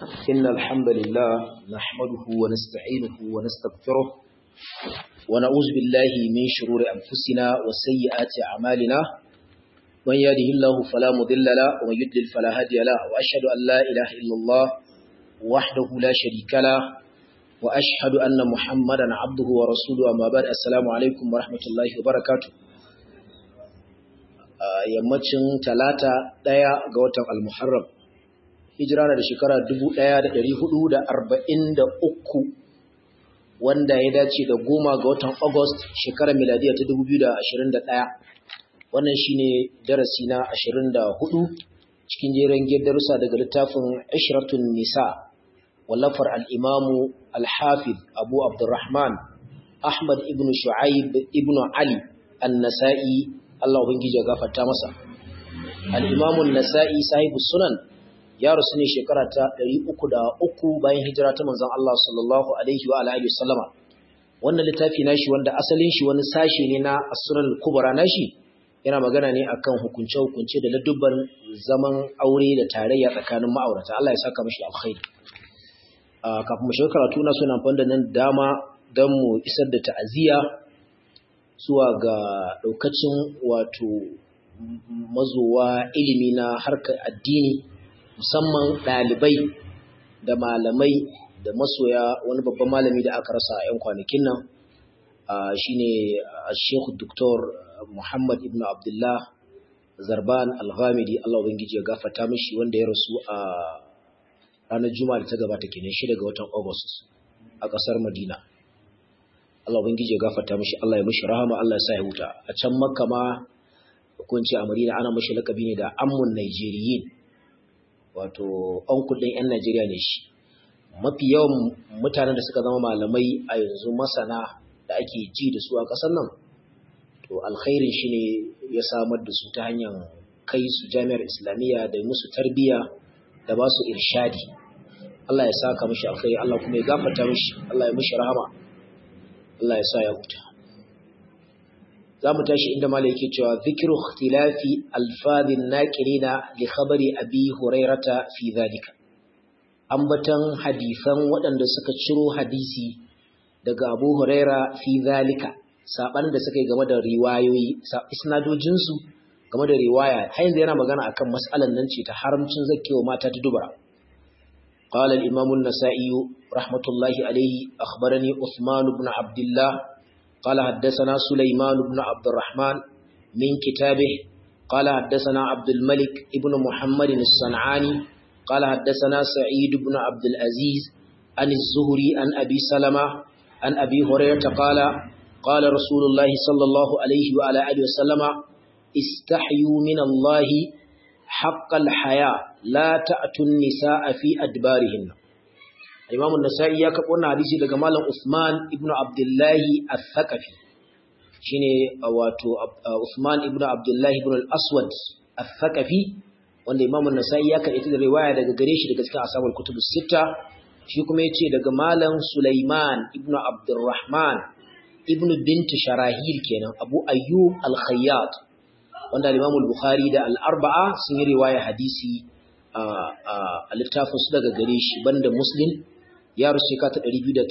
إن الحمد لله نحمده ونستعينه ونستغفره ونعوذ بالله من شرور أنفسنا وسيئات أعمالنا من يهده الله فلا مضل له ومن يضلل فلا هادي له وأشهد أن لا إله إلا الله وحده لا شريك له وأشهد أن محمدا عبده ورسوله أما بعد السلام عليكم ورحمة الله وبركاته yammacin talata ɗaya ga watan al-muharram hijira na da shekara 1443 wanda ya dace da goma ga watan august shekarar miladiya ta 2021 wannan shine darasi na 24 cikin jeren darussa daga littafin ishratun nisa wallafar al-imamu al-hafiz abu abdurrahman ahmad ibn shu'aib ibn ali an-nasa'i Allah ubangiji ya gafarta masa al-imamu an-nasa'i sahibu sunan ya rasu ne shekara ta 303 bayan hijira ta manzon Allah sallallahu alaihi wa alihi wasallama wannan littafi nashi wanda asalin shi wani sashi ne na as-sunan al-kubra nashi yana magana ne akan hukunce-hukunce da ladubban zaman aure da tarayya tsakanin ma'aurata Allah ya saka mishi alkhairi kafin mu shiga karatu na suna amfani da nan dama don mu isar da ta'aziyya zuwa ga daukacin wato mazowa ilimi na harkar addini musamman ɗalibai da malamai da masoya wani babban malami da aka rasa a 'yan kwanakin nan shine Sheikh Dr. Muhammad ibn Abdullah Zarban Al-Ghamidi Allah ubangiji ya gafarta mishi wanda ya rasu a ranar Juma'a da ta gabata kenan shi daga watan August a ƙasar Madina Allah ubangiji ya gafarta mishi Allah ya mishi rahama Allah ya sa ya huta a can Makka ma ko in ce a Madina ana mishi lakabi ne da Ammun Nigeriyin wato onkul ɗin 'yan Najeriya ne shi mafi yawan mutanen da suka zama malamai a yanzu masana da ake ji da su a ƙasar nan to alkhairin shi ne ya samar da su ta hanyar kai su jami'ar islamiyya da musu tarbiyya da ba su irshadi Allah ya saka mishi alkhairi Allah kuma ya gafarta mishi Allah ya mishi rahama Allah ya sa ya huta za mu tashi inda mala yake cewa zikiru ikhtilafi alfadhin naqirina li khabari abi hurairata fi zalika ambatan hadisan waɗanda suka ciro hadisi daga abu huraira fi zalika saban da suka yi game da riwayoyi isnadojinsu game da riwaya har yanzu yana magana akan mas'alan nan ce ta haramcin zakkewa mata ta dubara قال الإمام النسائي رحمة الله عليه أخبرني عثمان بن عبد الله قال حدثنا سليمان بن عبد الرحمن من كتابه قال حدثنا عبد الملك ابن محمد الصنعاني قال حدثنا سعيد بن عبد العزيز عن الزهري عن أبي سلمة عن أبي هريرة قال قال رسول الله صلى الله عليه وعلى آله وسلم استحيوا من الله حق الحياة لا تأتوا النساء في أدبارهن Imam Nasa'i ya kaɓo wannan hadisi daga Malam Usman ibn Abdullahi Al-Thaqafi shine wato Usman ibn Abdullahi ibn Al-Aswad Al-Thaqafi wanda Imam Nasa'i ya kaɗe da riwaya daga gare shi daga cikin ashabul kutubus sita shi kuma yace daga Malam Sulaiman ibn Abdurrahman ibn bint Sharahil kenan Abu Ayyub Al-Khayyat wanda Imam Al-Bukhari da Al-Arba'a sun yi riwaya hadisi a littafin su daga gare shi banda Muslim ya rushe ka ta 233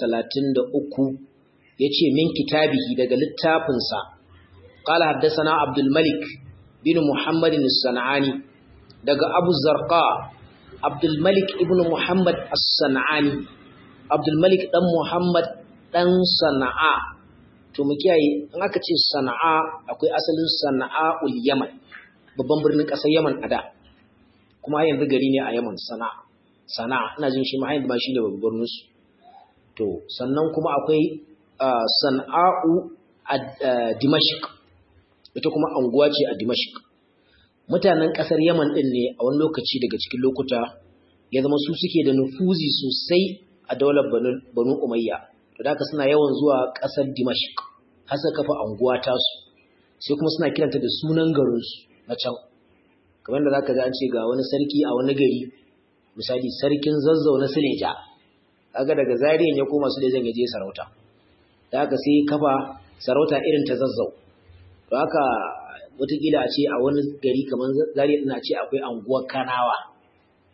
yace min kitabihi daga littafinsa qala haddathana abdul malik bin muhammad as-sanani daga abu zarqa abdul malik ibn muhammad as-sanani abdul malik dan muhammad dan sana'a to mu kiyaye in aka ce sana'a akwai asalin sana'ul yaman babban birnin ƙasar yaman a da kuma yanzu gari ne a yaman sana'a sana'a ina jin shi ma yanzu ma shi ne babban nusu to sannan kuma akwai sana'u a dimashik ita kuma anguwa ce a dimashik mutanen ƙasar yaman ɗin ne a wani lokaci daga cikin lokuta ya zama su suke da nufuzi sosai a daular banu umayya to da suna yawan zuwa ƙasar dimashik har suka kafa anguwa tasu sai kuma suna kiranta da sunan garinsu na can kamar da zaka ga an ce ga wani sarki a wani gari misali sarkin zazzau na Sileja kaga daga Zariyan ya koma Silejan ya je sarauta da haka sai kafa sarauta irin ta zazzau to haka wataƙila a ce a wani gari kamar Zariya din a ce akwai anguwar Kanawa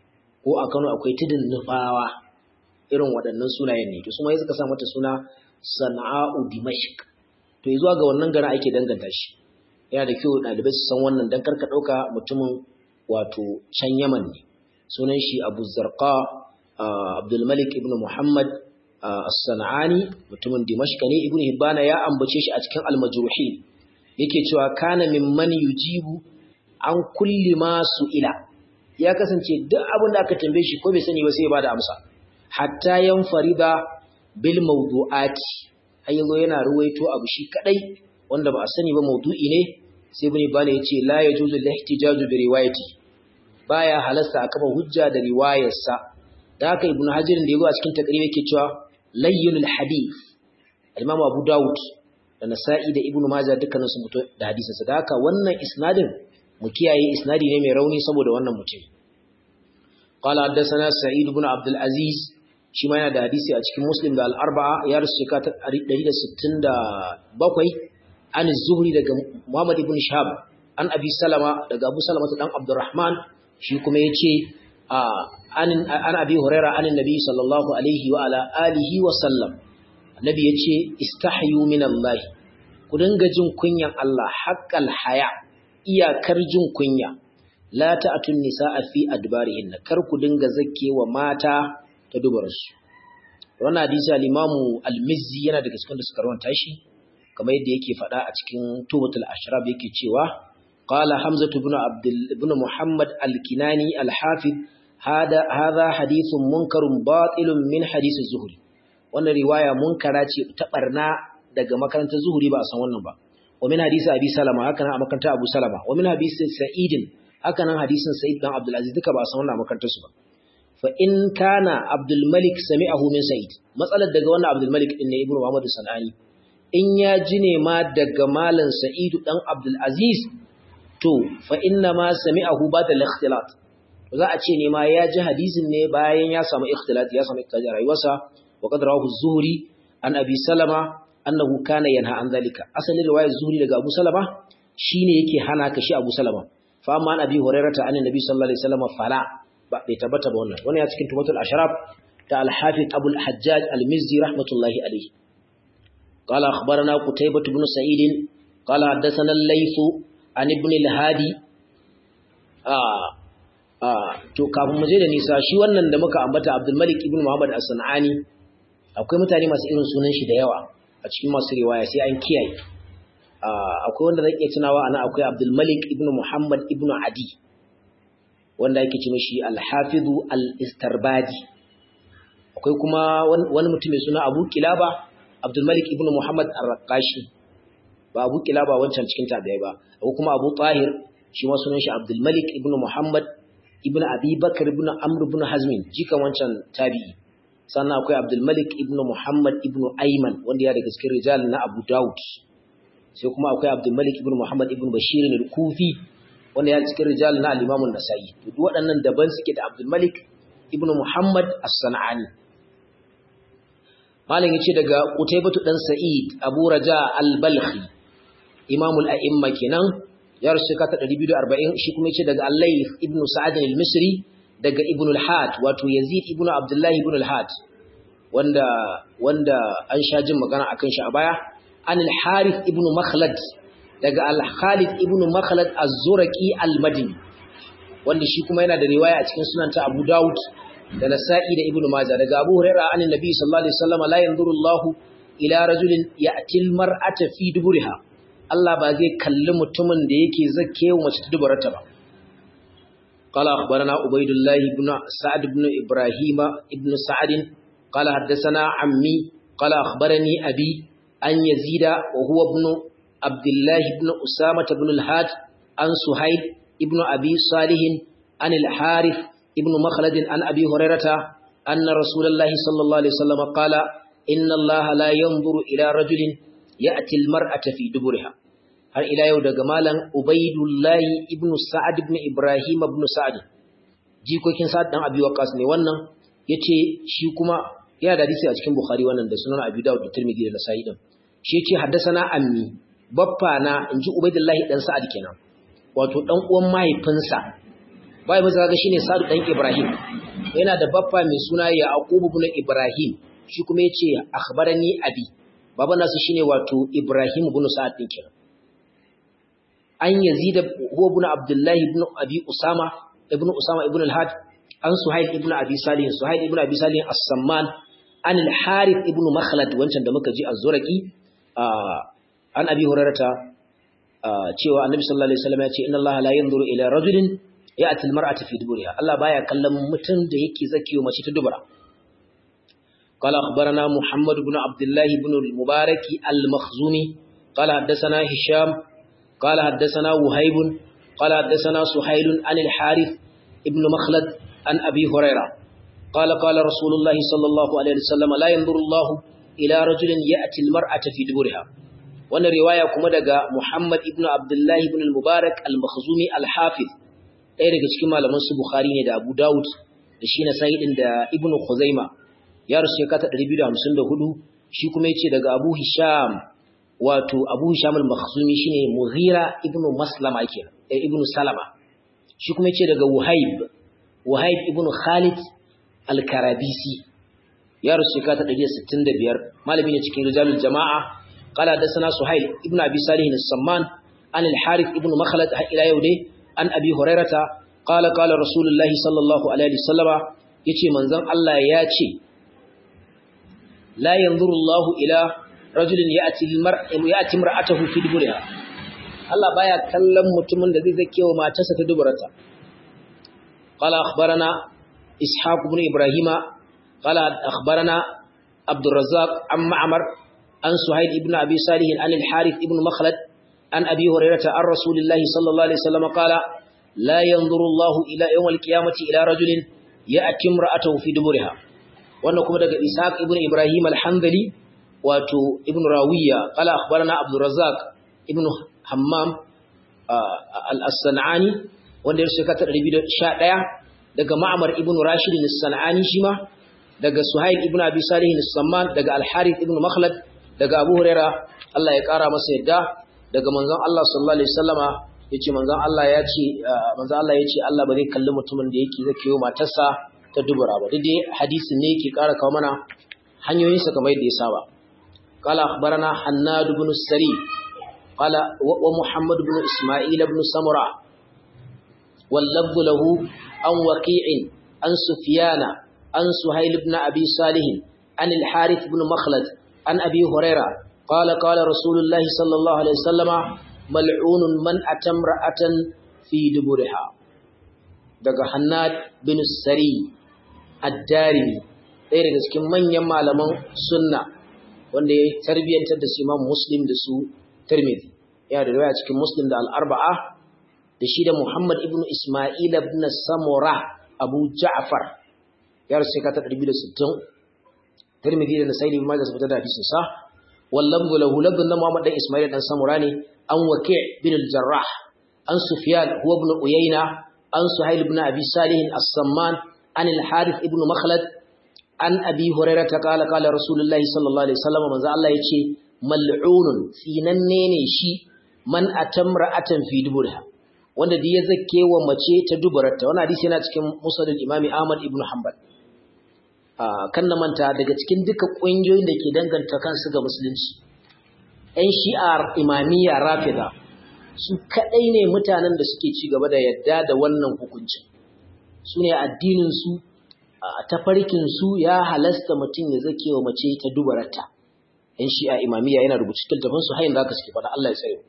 ko a Kano akwai tudun nufawa irin waɗannan sunayen ne to su ma suka sa mata suna Sana'u Dimashq to zuwa ga wannan garin ake danganta shi yana da kyau ɗalibai su san wannan dan karka ɗauka mutumin wato can Yaman ne sunan shi Abu Zarqa Abdul Malik ibn Muhammad As-San'ani mutumin Dimashq ne Ibn Hibbana ya ambace shi a cikin Al-Majruhin yake cewa kana mimman yujibu an kulli ma ila ya kasance duk abin da aka tambaye shi ko bai sani ba sai ya bada amsa hatta yan farida bil mawdu'ati ayyazo yana ruwaito abu shi kadai wanda ba a sani ba mawdu'i ne sai ibn Hibbana yace la yajuzu al-ihtijaju bi riwayati baya halasta a kafa hujja da riwayarsa da haka ibn hajar da yazo a cikin takrib yake cewa layyinul hadith al-imam abu daud da nasa'i da ibn majah dukkanin su mutu da hadisin sa da haka wannan isnadin mu kiyaye isnadi ne mai rauni saboda wannan mutum qala haddathana sa'id ibn abd al-aziz shi ma yana da hadisi a cikin muslim da al-arba'a ya rasu shekara 167 an zuhri daga muhammad ibn shahab an abi salama daga abu salama dan abdurrahman shi kuma yace an abi huraira anin nabi sallallahu alaihi wa ala alihi wa sallam annabi yace istahyu min Allah ku dinga jin kunyan Allah haqqal haya iyakar jin kunya la ta'tun nisaa fi adbarihin kar ku dinga zakkewa mata ta dubarsu wannan hadisi al-Imam al-Mizzi yana daga cikin da suka rawanta shi kamar yadda yake faɗa a cikin Tubatul Ashrab yake cewa قال حمزة بن عبد بن محمد الكناني الحافظ هذا هذا حديث منكر باطل من حديث الزهري wannan riwaya munkara ce ta barna daga makarantar zuhuri ba a san wannan ba wa min hadisi abi salama haka nan a makarantar abu salama wa min hadisi sa'id haka nan hadisin sa'id dan abdul aziz duka ba a san wannan a makarantar su ba fa in kana abdul malik sami'ahu min sa'id matsalar daga wannan abdul malik din ne ibnu muhammad sanani in ya ji ne ma daga malam sa'id dan abdul aziz to fa inna ma sami'ahu ba'da al-ikhtilat za a ce ne ma ya ji hadisin ne bayan ya samu ikhtilat ya samu ikhtilat rayuwarsa wa qad rawahu az-zuhri an abi salama annahu kana yanha an zalika asalin riwayar zuhri daga abu salama shine yake hana ka shi abu salama fa amma an abi hurairata an annabi sallallahu alaihi wasallam fala ba bai tabbata ba wannan wannan ya cikin tumatul ashraf ta al-hafiz abul hajjaj al-mizzi rahmatullahi alayhi قال أخبرنا قتيبة بن سعيد قال حدثنا الليث an ibn al-hadi to kafin mu je da nisa shi wannan da muka ambata Abdul Malik ibn Muhammad as-Sanani akwai mutane masu irin sunan shi da yawa a cikin masu riwaya sai an kiyaye akwai wanda zai iya tunawa ana akwai Abdul Malik ibn Muhammad ibn Adi wanda yake ce mishi al-Hafiz al-Istarbadi akwai kuma wani mutum mai suna Abu Kilaba Abdul Malik ibn Muhammad ar-Raqashi ba Abu Kilaba wancan cikin tabi'ai ba akwai kuma Abu Tahir shi ma sunan shi Abdul Malik ibn Muhammad ibn Abi Bakr ibn Amr ibn Hazm jikan wancan tabi'i sannan akwai Abdul Malik ibn Muhammad ibn Ayman wanda ya daga cikin rijal na Abu Dawud sai kuma akwai Abdul Malik ibn Muhammad ibn Bashir al-Kufi wanda ya cikin rijal na al-Imam an-Nasa'i duk waɗannan daban suke da Abdul Malik ibn Muhammad as-Sana'ani malam yace daga Qutaybah dan Sa'id Abu Raja al-Balkhi imamul a'imma kenan ya rasu ka ta 240 shi kuma yace daga Al-Layth ibn Sa'd al-Misri daga Ibn al-Had wato Yazid ibn Abdullah ibn al-Had wanda wanda an sha jin magana akan shi a baya an al-Harith ibn Makhlad daga al-Khalid ibn Makhlad az-Zuraqi al-Madini wanda shi kuma yana da riwaya a cikin sunan ta Abu Dawud da Nasa'i da Ibn Majah daga Abu Hurairah an Nabi sallallahu alaihi wasallam la yanzuru Allah ila rajulin ya'ti al-mar'ata fi duburiha Allah ba zai kalli mutumin da yake zake mace ta dubarata ba قال أخبرنا عبيد الله بن سعد بن إبراهيم بن سعد قال حدثنا عمي قال أخبرني أبي أن يزيد وهو ابن عبد الله بن أسامة بن الهاد عن سهيل ابن أبي صالح عن الحارث ابن مخلد عن أبي هريرة أن رسول الله صلى الله عليه وسلم قال إن الله لا ينظر إلى رجل يأتي المرأة في دبرها har ila yau daga malam Ubaidullahi ibn Sa'ad ibn Ibrahim ibn Sa'ad jikokin Sa'ad dan Abi Waqqas ne wannan yace shi kuma yana da hadisi a cikin Bukhari wannan da sunan Abi Dawud da Tirmidhi da Nasa'i din shi yace haddathana ammi baffa na inji Ubaidullahi dan Sa'ad kenan wato dan uwan mahaifinsa bai maza ga shine Sa'ad dan Ibrahim yana da baffa mai suna Yaqub ibn Ibrahim shi kuma yace akhbarani abi baban nasu shine wato Ibrahim ibn Sa'ad din kenan an Yazid huwa ibn Abdullah ibn Abi Usama ibn Usama ibn al-Had an Suhail ibn Abi Salih Suhail ibn Abi Salih as-Samman an al-Harith ibn Makhlad wancan da muka ji az-Zuraqi an Abi Hurairah cewa Annabi sallallahu alaihi wasallam ya ce inna Allah la yanzuru ila rajulin ya'ti al-mar'atu fi duburiha Allah baya kallon mutum da yake zakiyo mace ta dubura قال أخبرنا محمد بن عبد الله بن المبارك المخزومي قال حدثنا هشام قال حدثنا وهيب قال حدثنا سهيل عن الحارث ابن مخلد عن أبي هريرة قال قال رسول الله صلى الله عليه وسلم لا ينظر الله إلى رجل يأتي المرأة في دبرها وانا رواية كمدقى محمد ابن عبد الله بن المبارك المخزومي الحافظ ɗaya daga cikin malaman su Bukhari ne da Abu Dawud da shi na Sa'idin da Ibn Khuzaima ya rasu shekara 254 shi kuma yace daga Abu Hisham wato Abu Hisham al-Makhzumi shine Mughira ibn Maslama kenan eh ibn Salama shi kuma yace daga Wahib Wahib ibn Khalid al-Karabisi ya rasu shekara 165 malami ne cikin rijalul jama'a qala hadathana Suhail ibn Abi Salih al-Samman an al-Harith ibn Makhlad ila yau dai an Abi Hurairata qala qala Rasulullahi sallallahu alaihi wasallama yace manzon Allah ya ce la yanzuru Allahu ila rajulin ya'ti al-mar'a ya'ti imra'atahu fi duburiha Allah baya kallon mutumin da zai zakewa matarsa ta duburata qala akhbarana ishaq ibn ibrahima qala akhbarana abdur razzaq an ma'mar an suhayd ibn abi salih an al-harith ibn makhlad an abi hurairah an rasulillahi sallallahu alaihi wasallam qala la yanzuru Allahu ila yawm al-qiyamati ila rajulin ya'ti imra'atahu fi duburiha wannan kuma daga ishaq ibn ibrahim al-hanbali wato ibn rawiya qala akhbarana abdur razzaq ibn hammam al-sanani wanda ya shekara 211 daga ma'mar ibn rashid al-sanani shima daga suhail ibn abi salih al-samman daga al-harith ibn makhlad daga abu huraira Allah ya kara masa yadda daga manzon Allah sallallahu alaihi wasallama yace manzon Allah ya ce manzon Allah yace Allah ba zai kalli mutumin da yake zake yi matarsa ta dubura ba dai hadisin ne yake kara kawo mana hanyoyinsa kamar yadda ya saba قال أخبرنا حناد بن السري قال ومحمد بن إسماعيل بن سمرة واللفظ له عن وقيع عن سفيان عن سهيل بن أبي صالح عن الحارث بن مخلد عن أبي هريرة قال قال رسول الله صلى الله عليه وسلم ملعون من أتى امرأة في دبرها daga Hannad bin Sari ad-Darimi ɗaya daga cikin manyan malaman sunna wanda ya tarbiyantar da su Imam Muslim da su Tirmidhi yana da riwaya cikin Muslim da Al-Arba'a da shi da Muhammad ibn Isma'il ibn Samura Abu Ja'far ya rasu ka ta 260 Tirmidhi da Nasa'i ibn Majah sun fitar da hadisin sa wallan lahu labdun Muhammad dan Isma'il dan Samura ne an Waki' bin al-Jarrah an Sufyan huwa ibn Uyayna an Suhail ibn Abi Salih as-Samman an al-Harith ibn Makhlad an abi huraira ta kala kala rasulullahi sallallahu alaihi wasallam manzo Allah yace mal'unun sinanne ne shi man atamra'atan fi duburha wanda da ya zakke wa mace ta duburarta wannan hadisi yana cikin musnad al-imam Ahmad ibn Hanbal kan na manta daga cikin duka kungiyoyin da ke danganta kansu ga musulunci ɗan shi'ar imamiyya rafida su kadai ne mutanen da suke ci gaba da yadda da wannan hukuncin su ne addinin su a tafarkinsu ya halasta mutum ya zake wa mace ta dubarata in shi'a imamiyya yana rubuci littafin su hayin zaka suke fada Allah ya tsare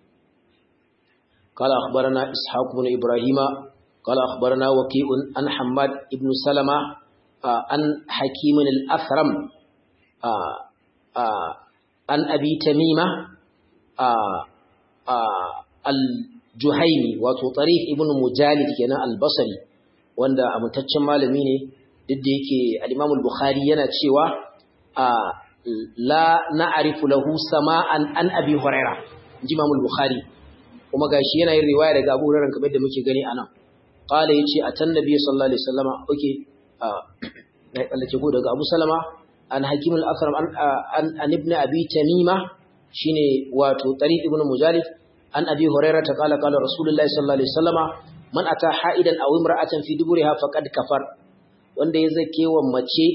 قال أخبرنا إسحاق بن إبراهيم قال أخبرنا وكيء عن حماد بن سلمة عن حكيم الأثرم عن أبي تميمة الجهيمي وطريق ابن مجالد كان البصري wanda amintaccen malami ne duk da yake al-Imam al-Bukhari yana cewa la na'rifu lahu sama'an an Abi Huraira inji Imam al-Bukhari kuma gashi yana yin riwaya daga Abu Hurairah kamar da muke gani anan qala yace atan nabi sallallahu alaihi wasallama okay na kallace ko daga Abu Salama an Hakim al-Akram an an ibn Abi Tamima shine wato Tariq ibn Mujalid an Abi Hurairah ta qala qala Rasulullahi sallallahu alaihi wasallama man ata ha'idan aw imra'atan fi duburiha faqad kafar wanda ya zake wa mace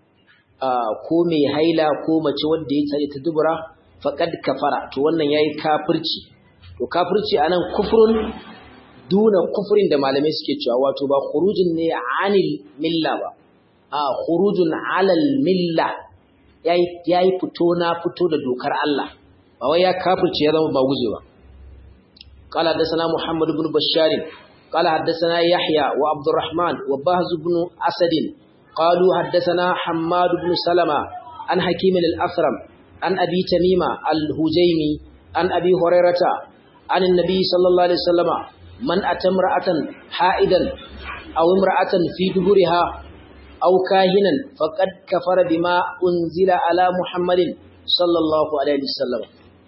ko mai haila ko mace wanda ya tsaye ta dubura faqad kafara to wannan yayi kafirci to kafirci anan kufrun duna kufrin da malamai suke cewa wato ba khurujin ne anil milla ba a khurujun alal milla yayi yayi fito na fito da dokar Allah ba wai ya kafirce ya zama ba gujewa قال حدثنا محمد بن بشار قال حدثنا يحيى وعبد الرحمن وبهز بن أسد قالوا حدثنا حماد بن سلمة عن حكيم الأثرم عن أبي تميمة الهجيمي عن أبي هريرة عن النبي صلى الله عليه وسلم من أتى امرأة حائدا أو امرأة في دبرها أو كاهنا فقد كفر بما أنزل على محمد صلى الله عليه وسلم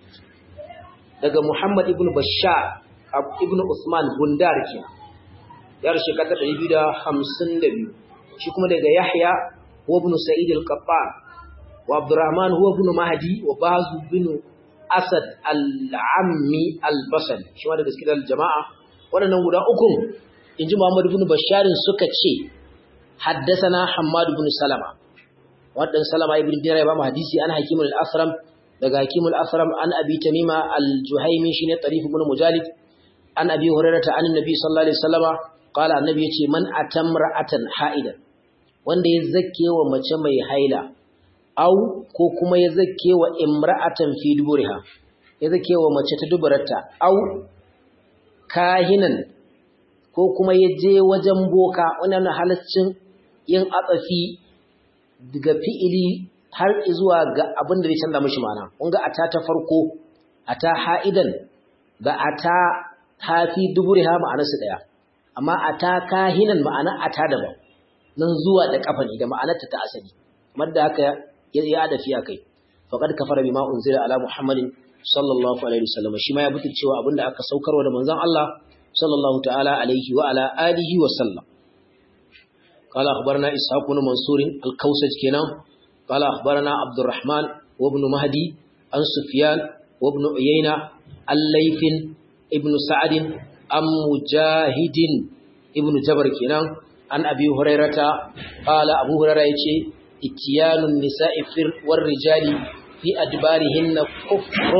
daga Muhammad ibn Bashar ibn Usman Gundar ke yar shekara 252 shi kuma daga Yahya wa ibn Sa'id al-Qattan wa Abdurrahman huwa ibn Mahdi wa Baz ibn Asad al-Ammi al-Basri shi ma daga cikin jama'a waɗannan guda uku inji Muhammad ibn Bashar suka ce haddathana Hammad ibn Salama wadan Salama ibn Dirar ba mu hadisi an Hakim al-Asram daga Hakim al-Asram an Abi Tamima al-Juhaymi shine Tarif ibn Mujalid an Abi Hurairah an Annabi sallallahu alaihi wasallama qala annabi yace man atamra'atan ha'idan wanda ya zakke wa mace mai haila au ko kuma ya zakke wa imra'atan fi duburiha ya zakke wa mace ta dubarta au kahinan ko kuma ya je wajen boka wannan halaccin yin atsafi daga fi'ili har zuwa ga abin da zai canza mishi ma'ana kun ga ata ta farko ata ha'idan da ata hafi duburiha ma'anar su daya amma ata kahinan ma'ana ata daban nan zuwa da kafa ne da ma'anar ta asali kamar da haka ya ya da fiya kai faqad kafara bima unzila ala muhammadin sallallahu alaihi wasallam shi ma ya buta cewa abinda aka saukarwa da manzon Allah sallallahu ta'ala alaihi wa ala alihi wa sallam قال أخبرنا إسحاق بن منصور الكوسج كنا قال أخبرنا عبد الرحمن وابن مهدي عن سفيان وابن عيينة الليث ابن سعد أم مجاهد ابن جبر كنا عن أبي هريرة قال أبو هريرة يتي اتيان النساء والرجال في أدبارهن كفر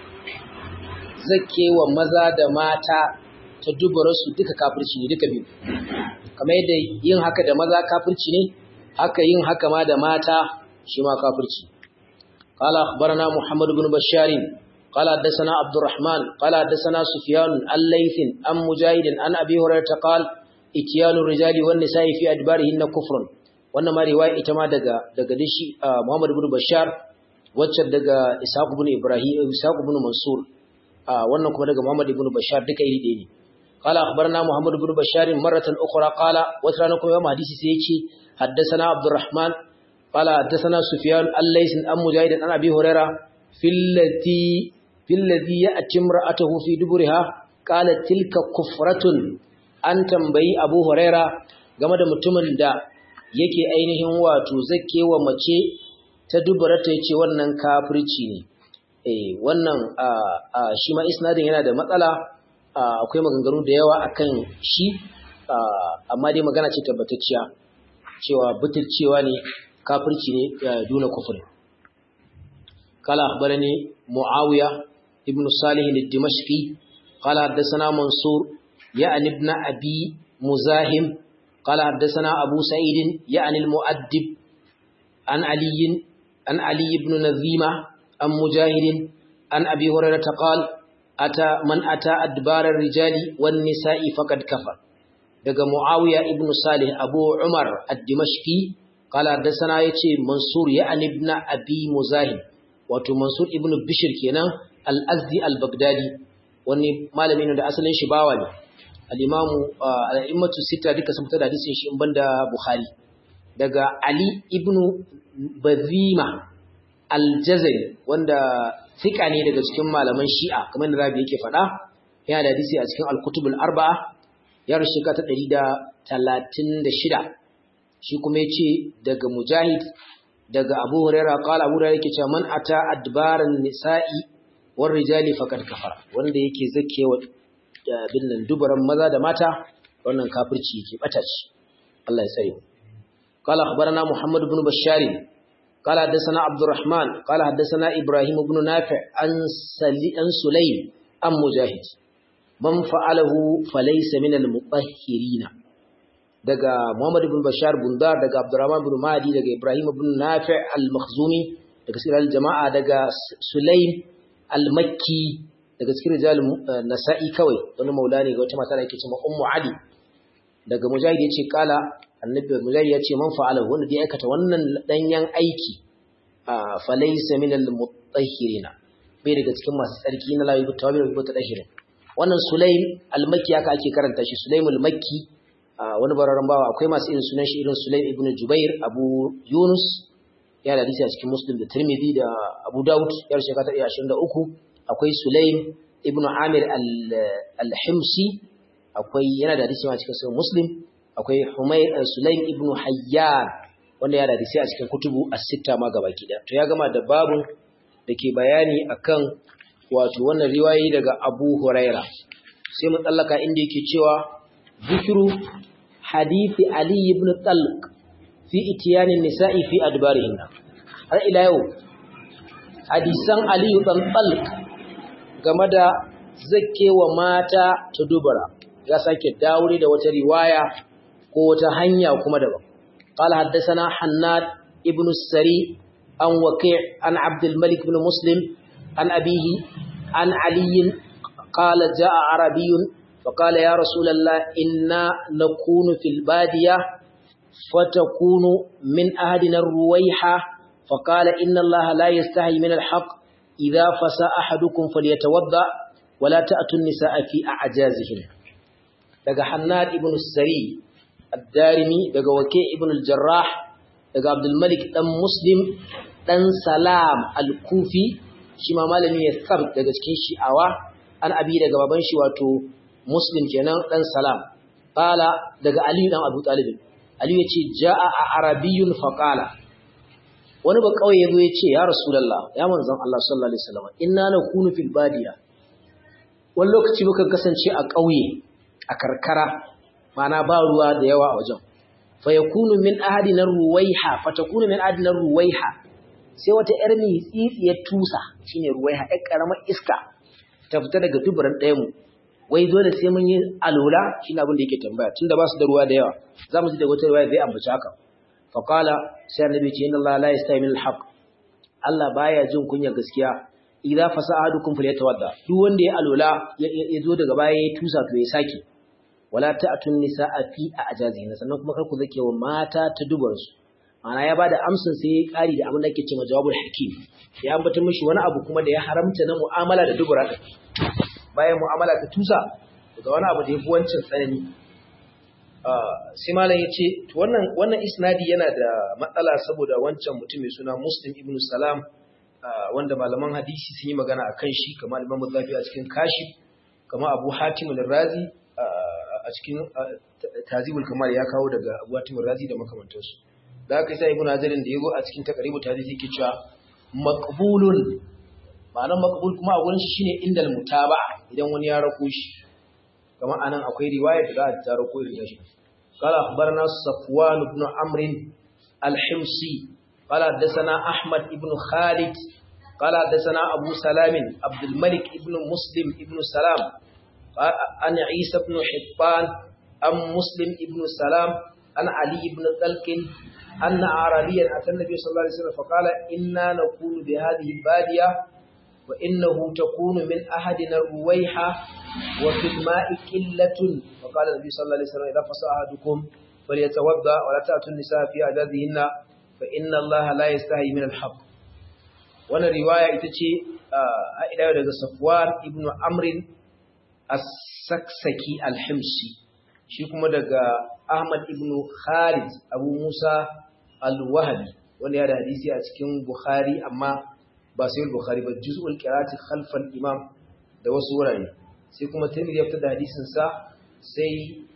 zake wa maza da mata ta dubara su duka kafirci ne duka biyu kamar yadda yin haka da maza kafirci ne haka yin haka ma da mata shi ma kafirci قال أخبرنا محمد بن بشار قال حدثنا عبد الرحمن قال حدثنا سفيان الليث أم مجاهد عن أبي هريرة قال اتيان الرجال والنساء في أدبارهن كفر wannan ma riwaya ita ma daga daga dishi Muhammad ibn Bashar wacce daga Ishaq ibn Ibrahim Ishaq ibn Mansur wannan kuma daga Muhammad ibn Bashar duka iri ɗaya ne qala akhbarna Muhammad ibn Bashar marratan ukhra qala wata rana kuma yamma hadisi sai yace haddathana Abdurrahman qala haddathana Sufyan al-Lays an Mujahid an Abi Hurairah fillati filladhi ya'ti imra'atuhu fi duburiha qala tilka kufratun an tambayi Abu Hurairah game da mutumin da yake ainihin wato zakewa mace ta dubarata yace wannan kafirci ne eh wannan shi ma isnadin yana da matsala akwai maganganu da yawa akan shi amma dai magana ce tabbatacciya cewa butulcewa ne kafirci ne duna kufri kala akhbarani muawiya ibn salih al-dimashqi qala haddathana mansur ya'ni ibn abi muzahim qala haddathana abu sa'id ya'ni al-mu'addib an ali an ali ibn nazima an mujahid an abi hurairah qala ata man ata adbarar rijali wan nisa'i faqad kafar daga muawiya ibn salih abu umar ad-dimashqi qala hadathana yace mansur ya an ibn abi muzahim wato mansur ibn bishr kenan al-azdi al-baghdadi wani malami ne da asalin shi bawa ne al-imamu al-immatu sita duka sun fitar da hadisin shi in banda bukhari daga ali ibn bazima al-jazari wanda fika ne daga cikin malaman shi'a kamar da rabi yake faɗa yana da hadisi a cikin al-kutubul arba'a ya rushe ka ta 136 shi kuma yace daga mujahid daga abu hurairah qala abu hurairah yake cewa man ata adbaran nisa'i war rijali faqad kafara wanda yake zakewa bin nan dubaran maza da mata wannan kafirci yake bata shi Allah ya tsare قال أخبرنا محمد بن بشار قال حدثنا عبد الرحمن قال حدثنا إبراهيم بن نافع عن سليم عن مجاهد من فعله فليس من المطهرين daga Muhammad ibn Bashar Bundar daga Abdurrahman ibn Mahdi daga Ibrahim ibn Nafi' al-Makhzumi daga Sirr al-Jama'a daga Sulaim al-Makki daga cikin rijal Nasa'i kawai wani maula ne ga wata mata da yake cewa Ummu Ali daga Mujahid yace kala Annabi Mujahid yace man fa'ala wanda ya aikata wannan danyen aiki fa laysa min al-mutahhirin bai daga cikin masu tsarki na lawi tawabir bi tadahirin wannan Sulaim al-Makki haka ake karanta shi Sulaim al-Makki wani bararren bawa akwai masu irin sunan shi irin Sulaim ibn Jubair Abu Yunus ya da hadisi a cikin Muslim da Tirmidhi da Abu Dawud ya rushe kata 23 akwai Sulaim ibn Amir al-Himsi akwai yana da hadisi a cikin Sahih Muslim akwai Humayr Sulaim ibn Hayyan wanda ya da hadisi a cikin kutubu as-sitta ma gabaki daya to ya gama da babun dake bayani akan wato wannan riwayoyi daga Abu Huraira sai mu tsallaka inda yake cewa zikru hadisi Ali ibn Talq fi itiyanin nisa'i fi adbarihinna har ila yau hadisan Ali ibn Talq game da zakewa mata ta dubara ya sake daure da wata riwaya ko wata hanya kuma daban qala haddathana Hannad ibn Sari an Waqi' an Abd al-Malik ibn Muslim an abihi an Ali qala jaa arabiyyun فقال يا رسول الله إنا نكون في البادية فتكون من أهدنا الرويحة فقال إن الله لا يستحي من الحق إذا فسى أحدكم فليتوضأ ولا تأتوا النساء في أعجازهن daga Hannad ibn Sari ad-Darimi daga Waki ibn al-Jarrah daga Abdul Malik dan Muslim dan Salam al-Kufi shi ma malami ya sab daga cikin shi'awa an abi daga baban shi wato muslim kenan dan salam qala daga ali dan abu talib ali yace jaa a arabiyyun faqala wani ba kauye yazo yace ya rasulullah ya manzon Allah sallallahu alaihi wasallam inna nakunu fil badiya wani lokaci muka kasance a kauye a karkara mana ba ruwa da yawa a wajen fa yakunu min ahadina ruwaiha fa takunu min ahadina ruwaiha sai wata yar mi tsitsiyar tusa shine ruwaiha yar karamar iska ta fita daga duburan ɗayan mu wai dole sai mun yi alola shi ne abin da yake tambaya tunda ba su da ruwa da yawa za mu ji da wata ruwa zai ambaci haka faƙala sai annabi ce inna Allah la yastahi min al Allah baya jin kunya gaskiya idza fasa ahadukum falyatawadda duk wanda ya alola ya zo daga baya ya tusa to ya sake wala ta'tun nisaa fi ajazihin sannan kuma kar ku zake wa mata ta dubar su ana ya bada amsin sai ya kari da abin da yake cewa jawabul hakim ya ambata mishi wani abu kuma da ya haramta na mu'amala da dubura bayan mu'amala ta tusa daga wani abu da ya fi wancan tsanani sai malam ya ce wannan wannan isnadi yana da matsala saboda wancan mutum mai suna muslim ibn salam wanda malaman hadisi sun yi magana a kan shi kamar imam zafi a cikin kashi kamar abu hatim razi a cikin tazibul kamal ya kawo daga abu hatim razi da makamantansu da aka sai ibn hazarin da ya zo a cikin takaribu tarihi yake cewa maqbulun ma'anar makabul kuma a gurin shi shine indal mutaba'a idan wani ya rako shi kamar anan akwai riwaya da za a ta rako irin shi qala akhbarana safwan ibn amr al-himsi qala hadathana ahmad ibn khalid qala hadathana abu salam abd al-malik ibn muslim ibn salam an isa ibn hibban am muslim ibn salam an ali ibn talqin أن عربيا أتى النبي صلى الله عليه وسلم فقال إنا نكون بهذه البادية وإنه تكون من أحدنا الرويحة وفي الماء قلة وقال النبي صلى الله عليه وسلم إذا فصى أحدكم فليتوضأ ولا تأتوا النساء في أعدادهن فإن الله لا يستحي من الحق وانا رواية itace a ila daga Safwan ibn Amr as-Saksaki al-Himsi shi kuma daga Ahmad ibn Khalid Abu Musa al-Wahbi wanda ya da hadisi a cikin Bukhari amma ba sai al-Bukhari ba juz'ul qira'ati khalfal imam da wasu wurare sai kuma Tirmidhi ya fitar da hadisin sa sai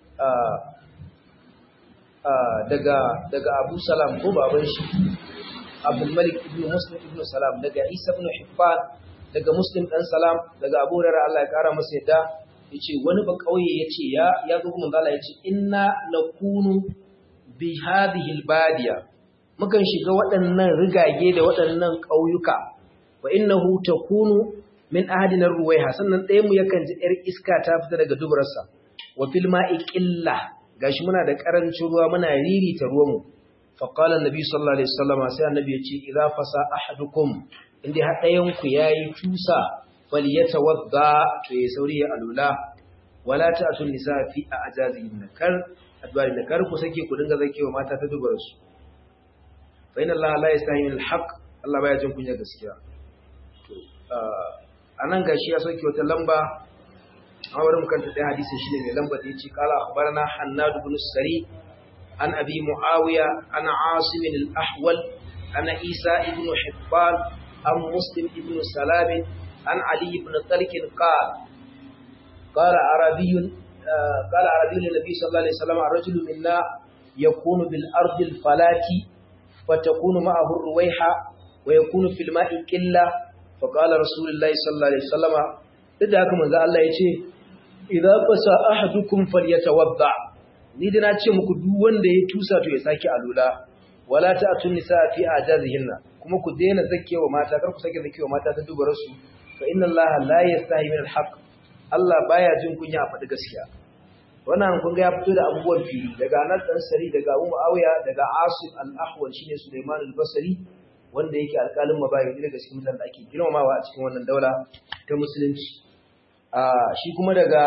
daga daga Abu Salam ko baban shi Abdul Malik ibn Muslim ibn Salam daga Isa ibn Hibban daga Muslim dan Salam daga Abu Hurairah Allah ya kara masa yadda yace wani ba kauye yace ya ya zo kuma Allah yace inna lakunu bi hadhihi albadiya mukan shiga waɗannan rigage da waɗannan ƙauyuka wa innahu takunu min ahadina ruwaiha sannan ɗayan mu yakan ji ƴar iska ta fita daga dubarsa wa fil ma'i qilla gashi muna da karancin ruwa muna ririta ruwan mu fa qala annabi sallallahu alaihi wasallam sai annabi ya ce idza fasa ahadukum inda har ɗayan ku yayi tusa falyatawadda to ya sauri ya alula wala ta'tul nisa fi ajazihin kar adwari da kar ku sake ku dinga zakewa mata ta dubarsu fa inna allaha la yastahi min alhaq Allah baya jin kunya gaskiya to anan gashi ya sauke wata lamba a wurin mukanta da hadisin shine mai lamba da yace qala akhbarana hannad ibn sari an abi muawiya ana asim al-ahwal ana isa ibn hibban an muslim ibn salam an ali ibn talq qala qala arabiy قال عربي النبي صلى الله عليه وسلم الرجل منا يكون بالأرض الفلات فتكون معه الرويحة ويكون في الماء كلة فقال رسول الله صلى الله عليه وسلم إذا كما ذا الله يتي إذا فسا أحدكم فليتوضع ni dana ce muku duk wanda ya tusa to ya saki alula wala ta'tun nisa fi ajazihinna kuma ku daina zakewa mata kar ku sake zakewa mata ta dubara su fa inna allaha la yastahi min alhaq Allah baya jin kunya a faɗi gaskiya wannan kun ga ya fito da abubuwan fili daga Anas dan Sari daga Abu Muawiya daga Asim al-Ahwal shine Sulaiman al-Basri wanda yake alƙalin mabayi daga cikin mutanen da ake girmamawa a cikin wannan daula ta musulunci shi kuma daga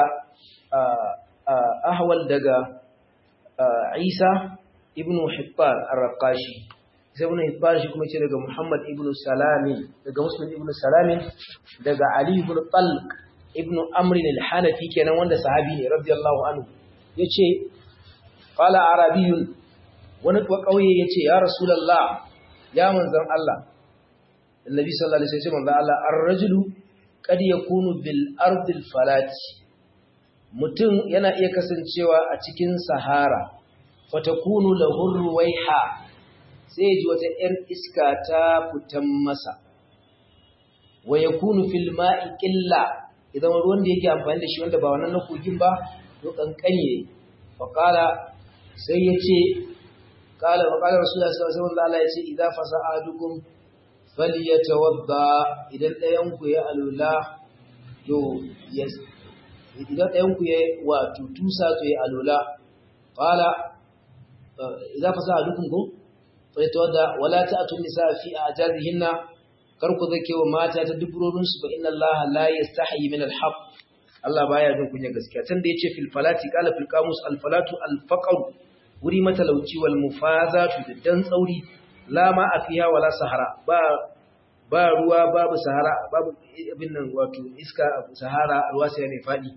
Ahwal daga Isa ibn Hibban ar-Raqashi sai ibn Hibban shi kuma ce daga Muhammad ibn Salami daga Muslim ibn Salami daga Ali ibn Talq ibn Amr al-Hanafi kenan wanda sahabi ne radiyallahu anhu yace qala arabiyyun wani kuwa kauye yace ya rasulullah ya manzon Allah annabi sallallahu alaihi wasallam manzon Allah ar-rajulu qad yakunu bil ardi al-falati mutum yana iya kasancewa a cikin sahara fatakunu lahu ruwaiha sai ji wata ‘yar iska ta fitan masa, wa ya kunu fil ma'i ƙilla idan ruwan da yake amfani da shi wanda ba wannan na kogin ba, to ƙanƙani ne, faƙala sai ya ce, ƙala faƙalar rasu da sai wanda Allah ya ce, idan fasa adukun fali ya tawadda idan ɗayanku ya alula, to idan ɗayanku ya wato tusa to ya alula, ƙala idan fasa adukun ko? faitawadda wala ta'tun nisa fi ajazihinna kar ku zake wa mata ta dubrorin su fa inna allaha la yastahi min alhaq Allah baya jin kunya gaskiya tun da yace fil falati qala fil qamus al falatu al faqr wuri matalauci wal mufazatu da dan tsauri la ma afiha wala sahara ba ba ruwa babu sahara babu abin nan wato iska sahara ruwa sai ne fadi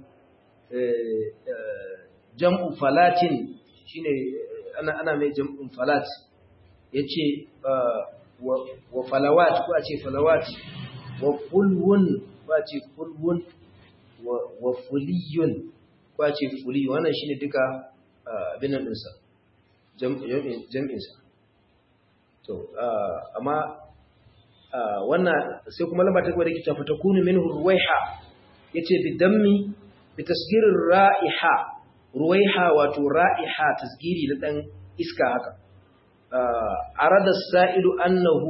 jam'u falatin shine ana ana mai jam'un falat ya ce wa falawat ko a ce falawat wa fulwun ko a ce fulwun wa fuliyun ko a ce fuliyun wannan shi ne duka abinan ɗinsa jam'insa to amma wannan sai kuma lamba ta gwada kita fata kunu min ruwaiha ya ce bi dammi bi tasgirin ra'iha ruwaiha wato ra'iha tasgiri na ɗan iska haka أراد السائل أنه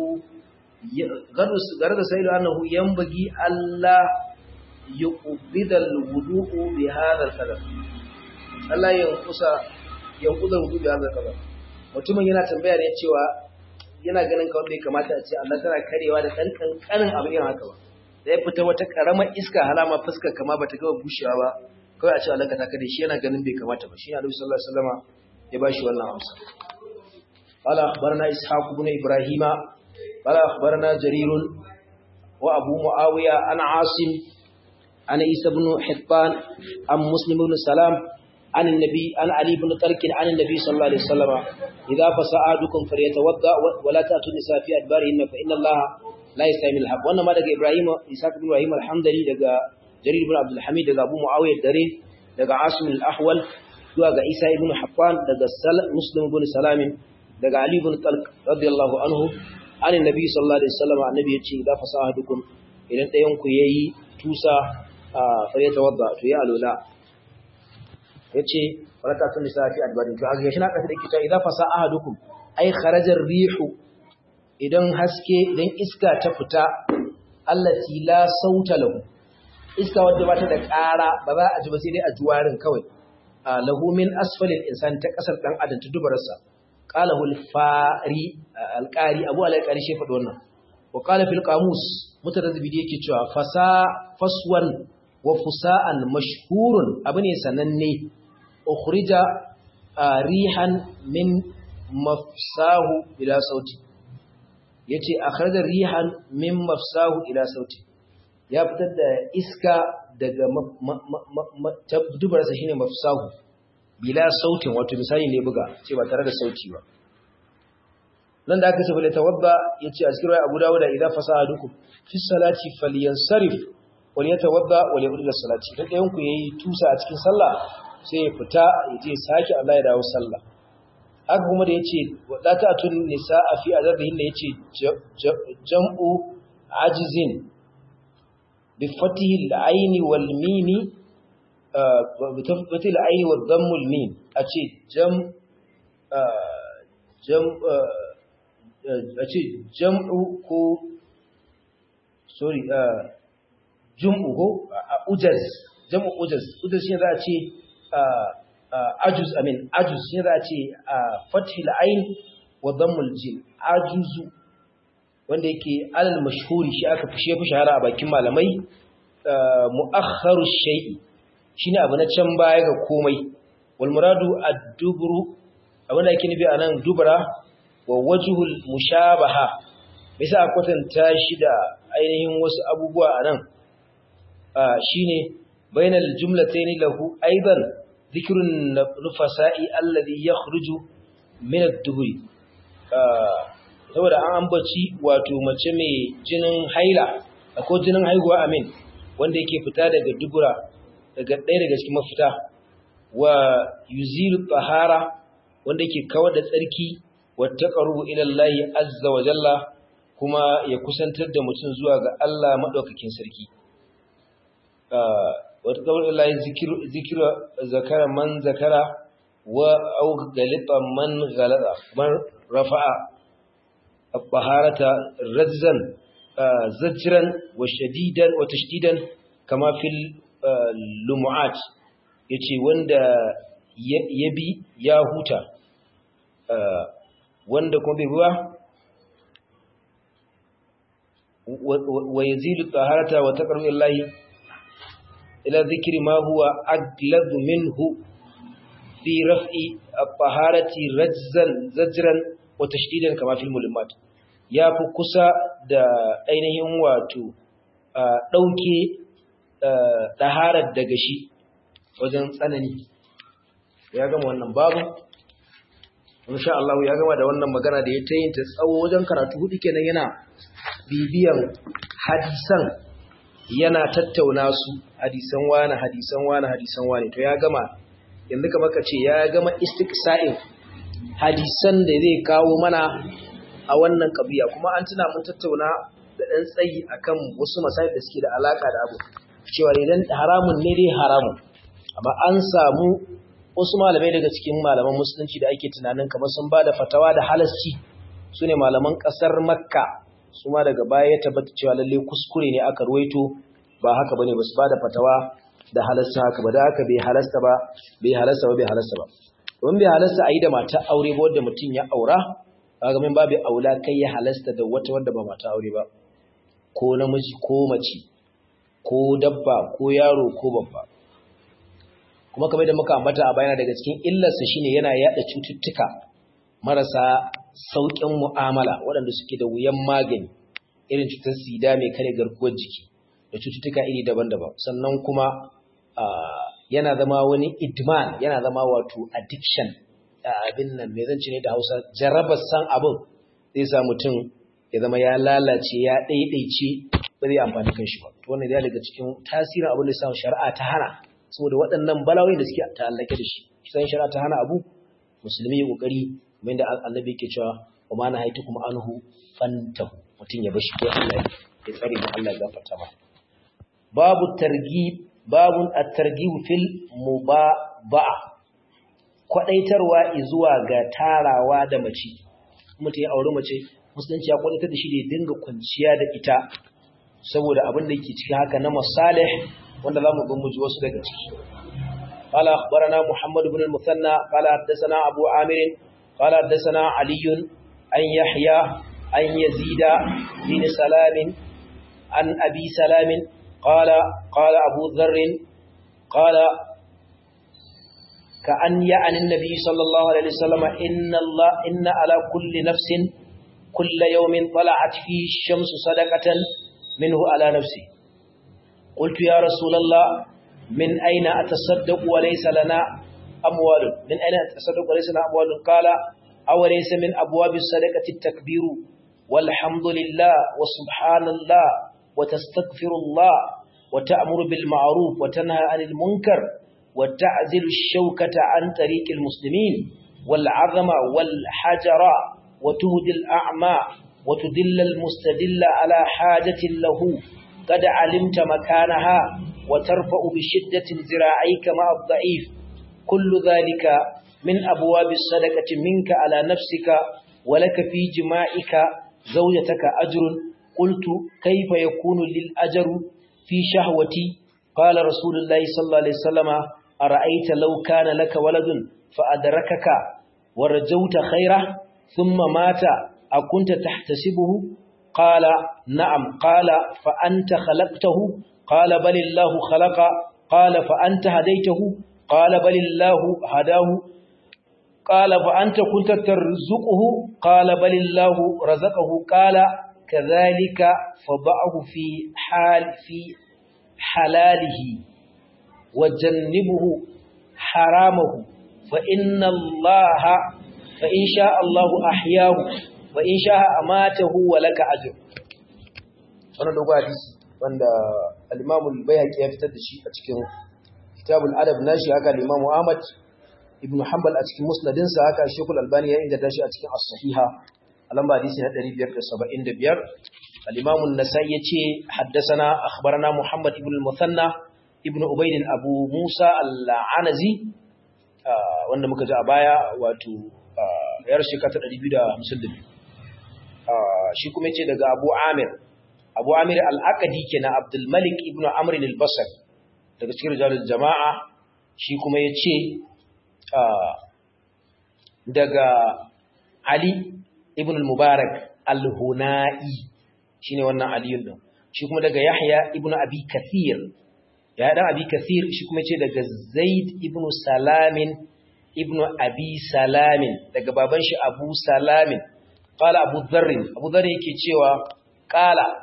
غرد السائل أنه ينبغي ألا يقبض الوضوء بهذا القدر ألا ينقص ينقض الوضوء بهذا القدر mutumin yana tambaya ne cewa yana ganin kawai bai kamata a ce Allah tana karewa da ɗan ƙanƙanin abu irin haka ba da ya fita wata ƙaramar iska halama fuskar kama bata gaba bushewa ba kawai a ce Allah ta kare shi yana ganin bai kamata ba shi ne Alaihi sallallahu alaihi wasallama ya bashi wannan amsa قال أخبرنا إسحاق بن إبراهيم قال أخبرنا جرير وأبو معاوية عن عاصم عن عيسى بن حبان عن مسلم بن سلام عن النبي عن علي بن ترك عن النبي صلى الله عليه وسلم إذا فسأدكم فليتوضأ ولا تأتوا النساء في أدبارهن فإن الله لا يستعمل الحق وأنا ما دقى إبراهيم إسحاق بن إبراهيم الحمد لله دقى جرير بن عبد الحميد دقى أبو معاوية الدرين دقى عاصم الأحول دقى عيسى بن حبان دقى مسلم بن سلام daga Ali ibn Talq radiyallahu anhu an annabi sallallahu alaihi wasallam annabi yace idza fasahadukum idan dayan ku yayi tusa fa ya tawadda to ya alula yace wala ta tun nisa fi adbarin to aga shi na kafi da kita idza fasa ahadukum ai kharajar rihu idan haske idan iska ta fita allati la sauta lahu iska wadda ba ta da ƙara ba za a ji ba sai dai a juwarin kawai lahu min asfalil insan ta kasar dan adam ta dubarsa qalahu al-fari al-qari abu al-qari shi faɗi wannan wa qala fil qamus mutarazzibidi yake cewa fasa faswan wa fusa'an mashhurun abu ne sananne ukhrija rihan min mafsahu ila sauti yace akhraja rihan min mafsahu ila sauti ya fitar da iska daga dubarsa shine mafsahu bila sautin wato misali ne buga ce ba tare da sauti ba nan da aka ce bale tawadda yace a cikin Abu Dawud idza fasaha dukum fi salati falyansarif wal yatawadda wal yaqul ila salati dan ɗayan ku yayi tusa a cikin sallah sai ya fita ya je saki Allah ya dawo sallah haka kuma da yace wadatun nisaa fi azarrihin da yace jam'u ajizin bi fatihi al-ayn wal mim bi fatihi al-ayn wal dhamm al-mim ace jam jam a ce jam'u ko sorry jum'u ko a ujaz jam'u ujaz ujaz shi za a ce ajuz amin ajuz shi za a ce fathil ain wa dhammul jin ajuzu wanda yake alal mashhuri shi aka fishe fi shahara a bakin malamai mu'akhkharu shay'i shine abu na can baya ga komai wal muradu ad-dubru abinda yake nufi anan dubra wa wajhul mushabaha bisa kwatanta shi da ainihin wasu abubuwa anan shine bainal jumlatayn lahu aidan dhikrun nufasa'i alladhi yakhruju min ad-duburi saboda an ambaci wato mace mai jinin haila ko jinin haihuwa amin wanda yake fita daga dubura daga ɗaya daga cikin mafita wa yuzilu tahara wanda yake kawar da tsarki wattaqarubu ila Allah azza wa jalla kuma ya kusantar da mutum zuwa ga Allah madaukakin sarki wattaqarubu ila Allah zikru zikru zakara man zakara wa au galita man galada man rafa'a at-taharata rajzan zajran wa shadidan wa tashdidan kama fil lumu'at yace wanda ya bi ya huta wanda kuma bai ruwa wa yazilu taharata wa taqarru illahi ila dhikri ma huwa aglad minhu fi raf'i at-taharati rajzan zajran wa tashdidan kama fil mulimmat yafi kusa da ainihin wato dauke daharar daga shi wajen tsanani ya gama wannan babu insha Allah ya gama da wannan magana da ya ta yin ta tsawo wajen karatu hudu kenan yana bibiyan hadisan yana tattauna su hadisan wani hadisan wani hadisan wani to ya gama yanzu kamar ka ce ya gama istiqsa'in hadisan da zai kawo mana a wannan kabiya kuma an tuna mun tattauna da dan tsayi akan wasu masail da suke da alaka da abu cewa idan haramun ne dai haramun amma an samu wasu malamai daga cikin malaman musulunci da ake tunanin kamar sun ba da fatawa da halasci su ne malaman ƙasar makka su ma daga baya ya tabbata cewa lalle kuskure ne aka ruwaito ba haka bane ba su ba da fatawa da halasta haka ba da haka bai halasta ba bai halasta ba bai halasta ba don bai halasta a yi da mata aure ba wadda mutum ya aura kaga min babu aula kai ya halasta da wata wadda ba mata aure ba ko namiji ko mace ko dabba ko yaro ko babba kuma kamar da muka ambata a bayana daga cikin illarsa shine yana yada cututtuka marasa sauƙin mu'amala waɗanda suke da wuyan magani irin cutar sida mai kare garkuwar jiki da cututtuka iri daban-daban sannan kuma yana zama wani idman yana zama wato addiction abin nan mai zance ne da hausa jarabar san abin zai sa mutum ya zama ya lalace ya ɗaiɗaice ba zai amfani kan shi ba wannan ya daga cikin tasirin abin da samun shari'a ta hana saboda waɗannan balawai da suke ta'allake da shi sai shari'a ta hana abu musulmi ya kokari kamar da annabi yake cewa wa ma nahaytukum anhu fantahu mutun ya bashi kai Allah ya tsare mu Allah ya gafarta ba babu targhib babun at-targhib fil mubaba'a kwadaitarwa zuwa ga tarawa da mace mutum ya auri mace musulunci ya kwadaitar da shi da ya dinga kwanciya da ita saboda abin da yake cikin haka na masalih wanda zamu ga muji wasu daga ciki قال أخبرنا محمد بن المثنى قال حدثنا أبو عامر قال حدثنا علي أن يحيى أن يزيد بن سلام عن أبي سلام قال قال أبو ذر قال كأن يعني النبي صلى الله عليه وسلم إن الله إن على كل نفس كل يوم طلعت فيه الشمس صدقة منه على نفسه قلت يا رسول الله من أين أتصدق وليس لنا أموال من أين أتصدق وليس لنا أموال قال أو ليس من أبواب الصدقة التكبير والحمد لله وسبحان الله وتستغفر الله وتأمر بالمعروف وتنهى عن المنكر وتعزل الشوكة عن طريق المسلمين والعظم والحجر وتهدي الأعمى وتدل المستدل على حاجة له قد علمت مكانها وترفع بشدة ذراعيك مع الضعيف كل ذلك من أبواب الصدقة منك على نفسك ولك في جماعك زوجتك أجر قلت كيف يكون للأجر في شهوتي قال رسول الله صلى الله عليه وسلم أرأيت لو كان لك ولد فأدركك ورجوت خيره ثم مات أكنت تحتسبه قال نعم قال فأنت خلقته قال بل الله خلق قال فأنت هديته قال بل الله هداه قال فأنت كنت ترزقه قال بل الله رزقه قال كذلك فضعه في حال في حلاله وجنبه حرامه فإن الله فإن شاء الله أحياه وإن شاء أماته ولك أجر wannan dogon hadisi wanda al-Imam al-Baihaqi ya fitar da shi a cikin Kitabul Adab nashi haka al-Imam Ahmad ibn Hanbal a cikin Musnadin sa haka Sheikh al-Albani ya inganta shi a cikin As-Sahiha a lamba hadisi na 575 al-Imam an-Nasa'i yace haddathana akhbarana Muhammad ibn al-Muthanna ibn Ubayd Abu Musa al-Anazi wanda muka ji a baya wato yar shekara 252 shi kuma yace daga Abu Amir Abu Amir al-Aqdi kenan Abdul Malik ibn Amr al-Basri daga cikin rijalul jama'a shi kuma yace daga Ali ibn al-Mubarak al-Hunai shine wannan Ali din shi kuma daga Yahya ibn Abi Kathir ya dan Abi Kathir shi kuma yace daga Zaid ibn Salamin ibn Abi Salamin daga baban shi Abu Salamin qala Abu Dharr Abu Dharr yake cewa qala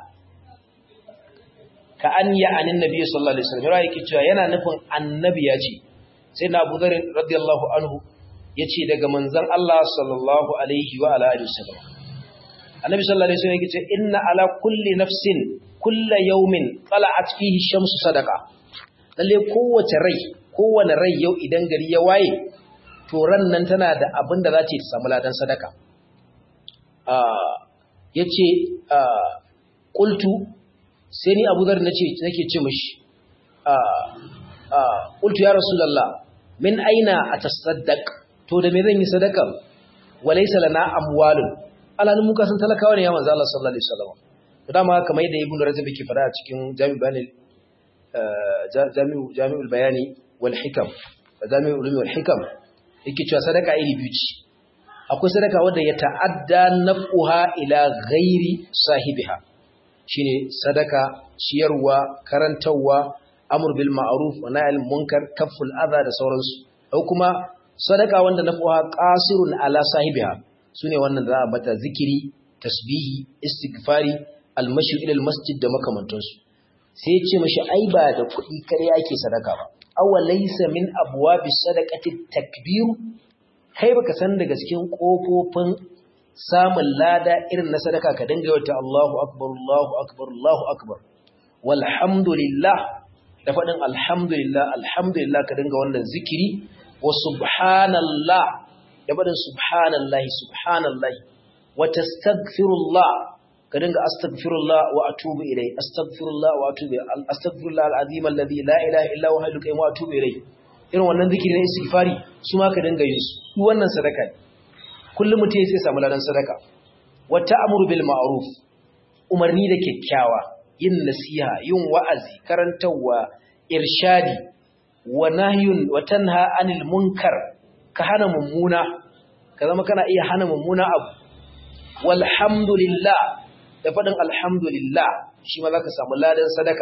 ka an ya anin nabi sallallahu alaihi wasallam yake cewa yana nufin annabi ya ce sai na Abu Dharr radiyallahu anhu yace daga manzon Allah sallallahu alaihi wa ala alihi wasallam annabi sallallahu alaihi wasallam yake ce inna ala kulli nafsin kullu yawmin tala'at fihi shamsu sadaqa lalle kowace rai kowane rai yau idan gari ya waye to ran nan tana da abin da za ta samu ladan sadaka ya ce ƙultu sai ni abu zar nake ce mashi ƙultu ya rasu lalla min aina a tasaddak to da me zan yi sadaka walaisa lana amwalun alalin muka san talakawa ne ya manzo Allah sallallahu alaihi wasallam to dama kamar yadda ibnu rajab yake fara a cikin jami'u bayani jami'u jami'ul bayani wal hikam jami'ul ulumi wal hikam yake cewa sadaka iri biyu ce akwai sadaka wanda ya ta'adda naf'uha ila ghairi sahibiha shine sadaka ciyarwa karantawa amr bil ma'ruf wa nahy al munkar kafful adha da sauransu ko kuma sadaka wanda naf'uha qasirun ala sahibiha sune wannan da za a bata zikiri tasbihi istighfari al mashi ila al masjid da makamantansu sai ya ce mashi ai ba da kuɗi kare ake sadaka ba awa laysa min abwabi sadaqati takbir kai baka san daga cikin kofofin samun lada irin na sadaka ka dinga wata Allahu akbar Allahu akbar Allahu akbar walhamdulillah da fadin alhamdulillah alhamdulillah ka dinga wannan zikiri wa subhanallah da fadin subhanallahi subhanallahi wa tastaghfirullah ka dinga astaghfirullah wa atubu ilai astaghfirullah wa atubu astaghfirullah alazim alladhi la ilaha illa huwa hayyul qayyum wa atubu ilai irin wannan zikiri na istighfari su ma ka dinga yin su duk wannan sadaka ne kullum mutum sai samu ladan sadaka wa ta'muru bil ma'ruf umarni da kyakkyawa yin nasiha yin wa'azi karantawa irshadi wa nahyun wa tanha anil munkar ka hana mummuna ka zama kana iya hana mummuna abu walhamdulillah da faɗin alhamdulillah shi ma za ka samu ladan sadaka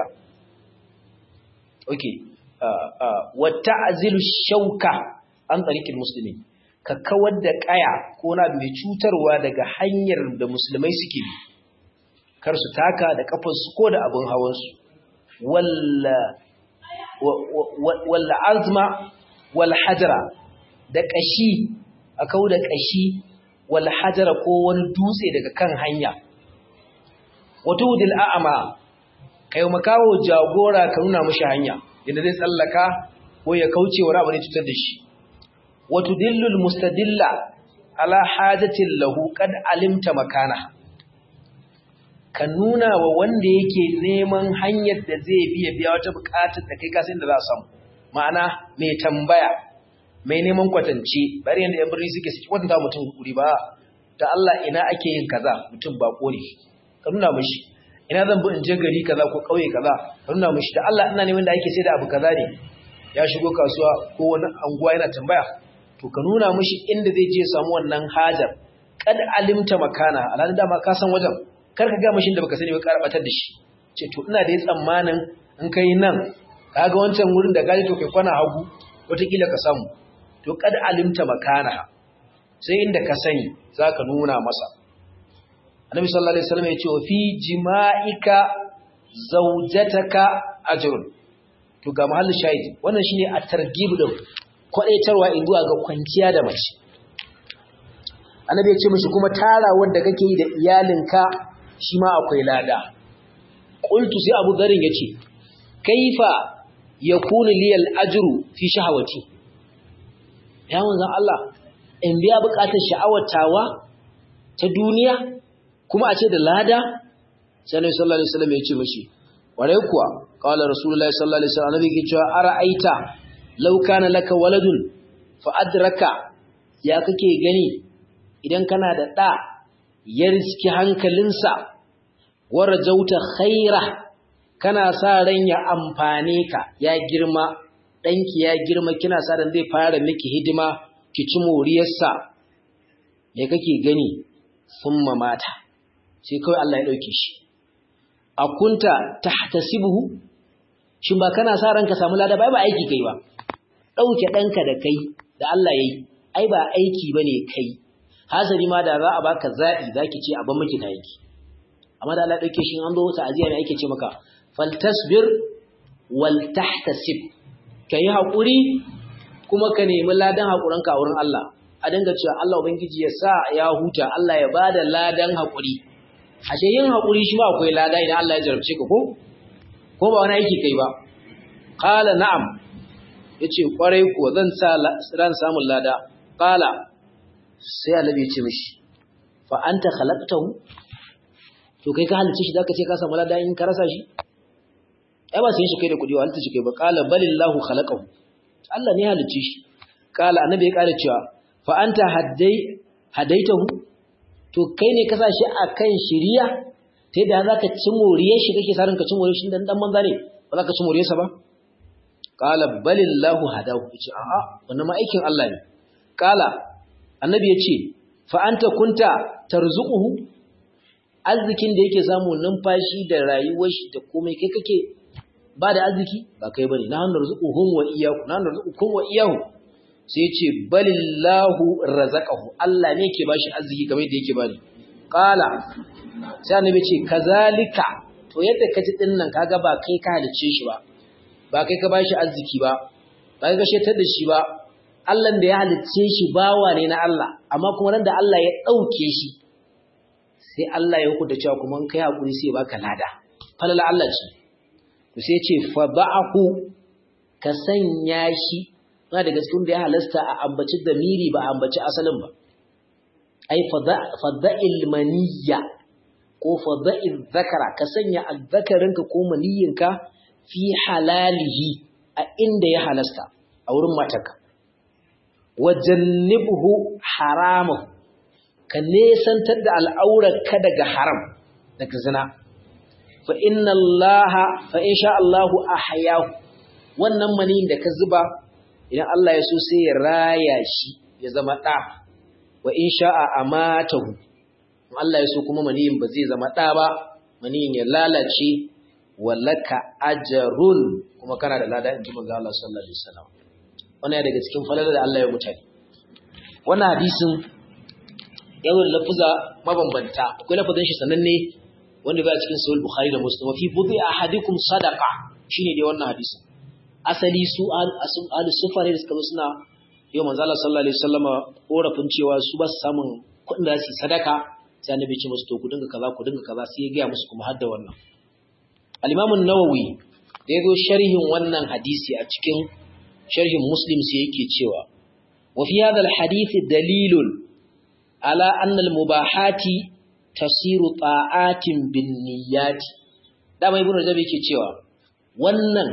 ok wa ta'zilu shauka an tsarikin musulmi ka kawar da ƙaya ko na mai cutarwa daga hanyar da musulmai suke bi kar su taka da kafarsu ko da abin hawansu walla azma wal hajara da ƙashi a kawo da ƙashi wal hajara ko wani dutse daga kan hanya wato dil a'ama kai makawo jagora ka nuna mishi hanya inda zai tsallaka ko ya kauce wa rabu ne cutar da shi wato dillul mustadilla ala hajatin lahu qad alimta makana ka nuna wa wanda yake neman hanyar da zai biya biya wata bukatar da kai kasan da za a samu ma'ana mai tambaya mai neman kwatance bari yadda yan birni suke suke kwatanta mutum kuri ba da Allah ina ake yin kaza mutum bako ne ka nuna mishi ina zan bi in je gari kaza ko kauye kaza ka nuna mishi da Allah ina neman da ake sai da abu kaza ne ya shigo kasuwa ko wani anguwa yana tambaya to ka nuna mishi inda zai je samu wannan hajar kad alimta makana alhalin dama ka san wajen kar ka ga mishi da baka sani ba ƙara batar da shi ce to ina da tsammanin in kai nan kaga wancan wurin da gaji to kai kwana hagu wataƙila ka samu to kad alimta makana sai inda ka sani zaka nuna masa annabi sallallahu alaihi wasallam ya ce fi jima'ika zawjataka ajrun to ga mahallin shahidi wannan shine at-targhib din kwadaitarwa in zuwa ga kwanciya da mace annabi ya ce mishi kuma tara wanda kake yi da iyalinka shi ma akwai lada qultu sai abu dharin yace kaifa yakunu liyal ajru fi shahawati ya manzon Allah in biya bukatar sha'awatawa ta duniya kuma a ce da lada sai Annabi sallallahu alaihi wasallam ya ce mishi ware kuwa qala rasulullahi sallallahu alaihi wasallam annabi ke cewa ara'aita law kana laka waladun fa adraka ya kake gani idan kana da da ya riski hankalinsa warajauta khaira kana sa ran ya amfane ka ya girma danki ya girma kina sa ran zai fara miki hidima ki ci moriyarsa me kake gani summa mata sai kawai Allah ya dauke shi akunta tahtasibuhu shin ba kana sa ranka samu lada ba ba aiki kai ba dauke danka da kai da Allah yayi ai ba aiki bane kai hasari ma da za a baka zabi zaki ce aban miki da aiki amma da Allah ya dauke shi an zo ta aziya ne ake ce maka faltasbir wal tahtasib kai hakuri kuma ka nemi ladan hakuranka a wurin Allah a dinga cewa Allah ubangiji ya sa ya huta Allah ya bada ladan hakuri ashe yin hakuri shi ba akwai lada idan Allah ya jarabce ka ko ko ba wani aiki kai ba qala na'am yace kwarai ko zan sa ran samun lada qala sai Allah ya ce mishi fa anta khalaqtahu to kai ka halice shi zaka ce ka samu lada in ka rasa shi ai ba sai shi kai da kudi wa halice shi kai ba qala balillahu khalaqahu Allah ne halice shi qala annabi ya kare cewa fa anta haddai hadaitahu to kai ne ka sa shi akan shiriya ta yadda za ka ci moriyar shi kake sarin ka ci moriyar shi dan dan manza ne ba za ka ci moriyar sa ba qala balillahu hadahu yace a'a wannan ma aikin Allah ne qala annabi yace fa anta kunta tarzuquhu arzikin da yake samu numfashi da rayuwar shi da komai kai kake ba da arziki ba kai bane na hannu rizquhum wa iyyahu na hannu rizqukum wa iyyahu sai yace balillahu razaqahu Allah ne yake bashi arziki kamar yadda yake bani qala sai annabi ce kazalika to yadda kaji din nan kaga ba kai ka halice shi ba ba kai ka bashi arziki ba ba kai ka shetar da shi ba Allah da ya halice shi bawa ne na Allah amma kuma ran da Allah ya dauke shi sai Allah ya hukunta cewa kuma kai hakuri sai baka lada falala Allah ce to sai ce fa ba'ahu ka sanya shi ba daga cikin da ya halasta a ambaci damiri ba a ambaci asalin ba ai fada'il maniyya ko fada'il zakara ka sanya azzakarinka ko maniyyinka fi halalihi a inda ya halasta a wurin matarka wajannibhu haramahu ka nesantar da al'aurarka daga haram daga zina fa inna allaha fa insha Allahu ahyahu wannan maniyin da ka zuba idan Allah ya so sai ya raya shi ya zama da wa insha amatahu Allah ya so kuma maniyin ba zai zama da ba maniyin ya lalace walaka ajrun kuma kana da lada inji manzo Allah sallallahu alaihi wasallam wannan daga cikin falalar da Allah ya mutane wannan hadisin yawon lafuza mabambanta akwai lafazin shi sananne wanda ba cikin sahih bukhari da muslim fi budhi ahadikum sadaqa shine dai wannan hadisin asali su al sufare da suka zo suna yau manzo Allah sallallahu alaihi wasallama korafin cewa su ba su samun kuɗin da su sadaka sai annabi ce musu to ku dinga kaza ku dinga kaza sai ya ga musu kuma har da wannan al-imam an-nawawi da yazo sharhin wannan hadisi a cikin sharhin muslim sai yake cewa wa fi hadha al-hadith dalilun ala anna al-mubahati tasiru ta'atin bin niyyati dama ibnu rajab yake cewa wannan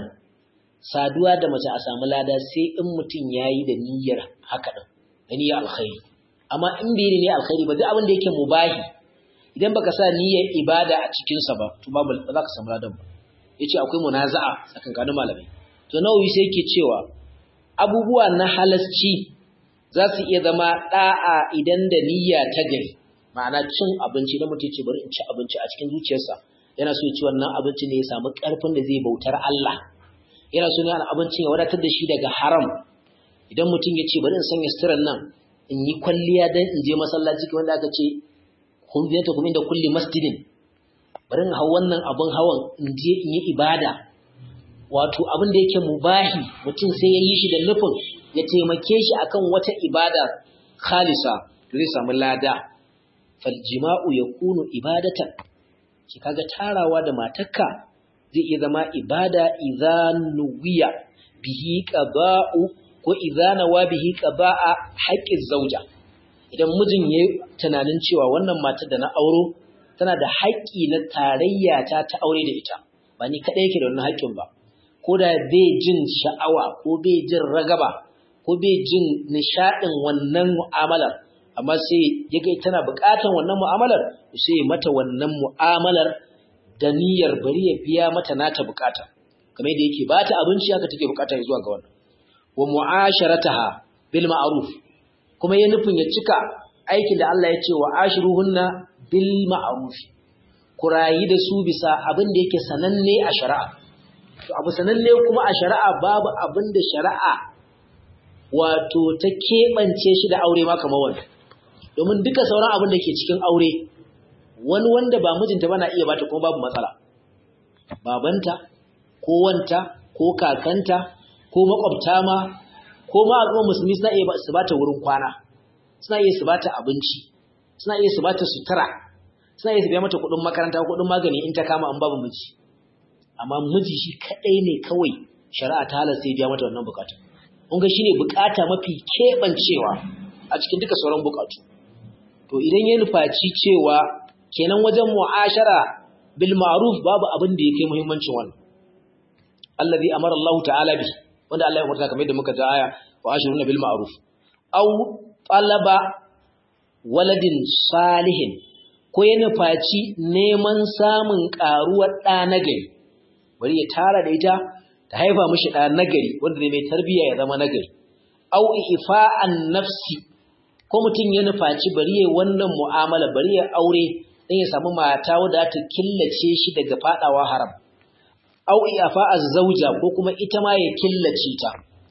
saduwa da mace a samu lada sai in mutum yayi da niyyar haka din da niyyar alkhairi amma in bai ne alkhairi ba duk abin da yake mubahi idan baka sa niyyar ibada a cikin sa ba to babu ba za ka samu ladan ba yace akwai munaza'a tsakankanin malamai to nawawi sai yake cewa abubuwa na halasci za su iya zama da'a idan da niyya ta gari ma'ana cin abinci da mutum ce bari in ci abinci a cikin zuciyarsa yana so ya ci wannan abinci ne ya samu karfin da zai bautar Allah yana so ne abincin ya wadatar da shi daga haram idan mutum ya ce bari in sanya sitiran nan in yi kwalliya dan in je masallaci kamar da aka ce kun biya ta kuma inda kulli masjidin bari in hau wannan abun hawan in je in yi ibada wato abin da yake mubahi mutum sai ya yi shi da nufin ya taimake shi akan wata ibada khalisa to zai samu lada fal jima'u yakunu ibadatan ki kaga tarawa da matarka zai iya zama ibada idza nuwiya bihi qada'u ko idza nawa bihi qada'a haqqi zauja idan mijin yayi tunanin cewa wannan matar da na auro tana da haƙƙi na tarayya ta ta aure da ita ba ni kadai yake da wannan haƙƙin ba ko da bai jin sha'awa ko bai jin ragaba ko bai jin nishadin wannan mu'amalar amma sai ya ga tana buƙatar wannan mu'amalar sai ya mata wannan mu'amalar da niyyar bari ya biya mata nata buƙata kamar yadda yake bata abinci haka take buƙata zuwa ga wannan wa mu'asharataha bil ma'ruf kuma ya nufin ya cika aikin da Allah ya ce wa ashiruhunna bil ma'ruf kurayi da su bisa abin da yake sananne a shari'a to abu sananne kuma a shari'a babu abin da shari'a wato ta keɓance shi da aure ma kamar wannan domin duka sauran abin da ke cikin aure wani wanda ba mijinta ba na iya bata kuma babu matsala babanta ko wanta ko kakanta ko makwabta ma ko ma al'ummar musulmi suna iya su bata wurin kwana suna iya su bata abinci suna iya su bata sutura suna iya su biya mata kuɗin makaranta kuɗin magani in ta kama an babu miji amma miji shi kaɗai ne kawai shari'a ta halasta ya biya mata wannan bukata kun ga shine bukata mafi keɓancewa a cikin duka sauran bukatu to idan ya nufaci cewa kenan wajen mu'ashara bil ma'ruf babu abin da yake muhimmancin wannan allazi amara Allah ta'ala bi wanda Allah ya umarta kamar yadda muka ji aya wa ashiruna bil ma'ruf aw talaba waladin salihin ko ya nufaci neman samun karuwar ɗa nagari bari ya tara da ita ta haifa mishi ɗa nagari wanda ne mai tarbiyya ya zama nagari aw ifa'an nafsi ko mutum ya nufaci bari ya wannan mu'amala bari ya aure dan ya samu mata wadda ta killace shi daga fadawa haram aw ifa az-zawja ko kuma ita ma ya killace ta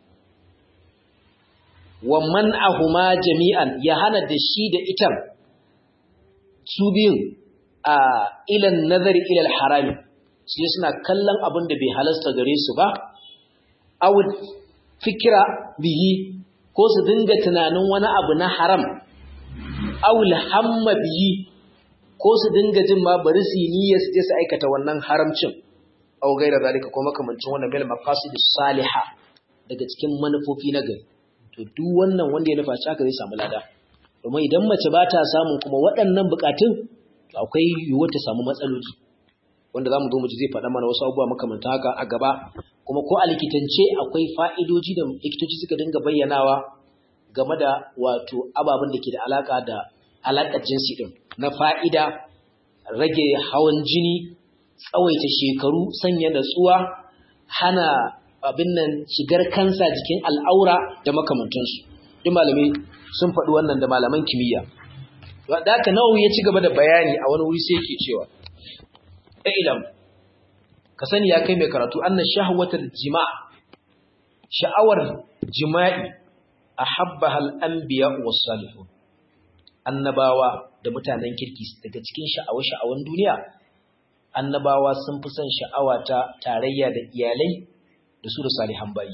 wa man'ahuma jami'an ya hana da shi da ita su biyun a ilan nazari ila al-haram sai suna kallon abin da bai halasta gare su ba aw fikira bihi ko su dinga tunanin wani abu na haram aw hamma bihi ko su dinga jin ma bari su yi niyyar su je su aikata wannan haramcin aw gaira zalika ko makamancin wannan bil maqasid salihah daga cikin manufofi na gari to duk wannan wanda ya nufa haka zai samu lada domin idan mace ba ta samun kuma waɗannan bukatun to akwai yiwuwar ta samu matsaloli wanda zamu zo mu ji zai faɗa mana wasu abubuwa makamanta haka a gaba ko kuma ko a likitance akwai fa'idoji da likitoci suka dinga bayyanawa game da wato ababen da ke da alaka da alaƙar jinsi ɗin na fa'ida rage hawan jini tsawaita shekaru sanya natsuwa hana abin nan shigar kansa jikin al'aura da makamantansu duk malamai sun faɗi wannan da malaman kimiyya da haka nawawi ya ci gaba da bayani a wani wuri sai yake cewa ilam ka sani ya kai mai karatu annan shahwatul jima' sha'awar jima'i ahabbaha al-anbiya was salihun annabawa da mutanen kirki daga cikin sha'awa-sha'awan duniya annabawa sun fi son sha'awa ta tarayya da iyalai da su da salihan bayi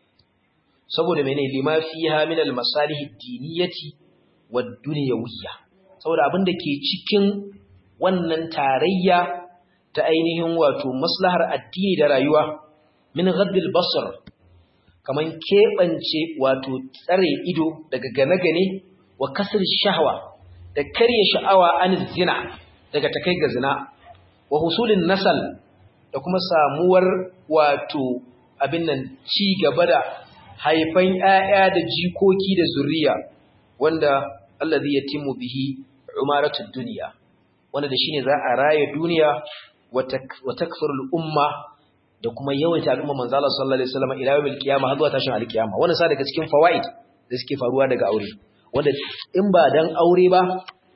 saboda mene lima fiha min al-masalih ad-diniyati wad-dunyawiyya saboda abin da ke cikin wannan tarayya ta ainihin wato maslahar addini da rayuwa min ghaddil basar kaman keɓance wato tsare ido daga gane-gane wa kasar shahwa da karya sha'awa an zina daga takai ga zina wa husulin nasal da kuma samuwar wato abin nan ci gaba da haifan 'ya'ya da jikoki da zuriya wanda allazi yatimu bihi umaratud dunya wanda da shine za a raye duniya wa takthurul umma da kuma yawaita al'umma manzo Allah sallallahu alaihi wasallam ila yawmil qiyamah har zuwa tashin alqiyama wannan sa daga cikin fawaid da suke faruwa daga aure wanda in ba dan aure ba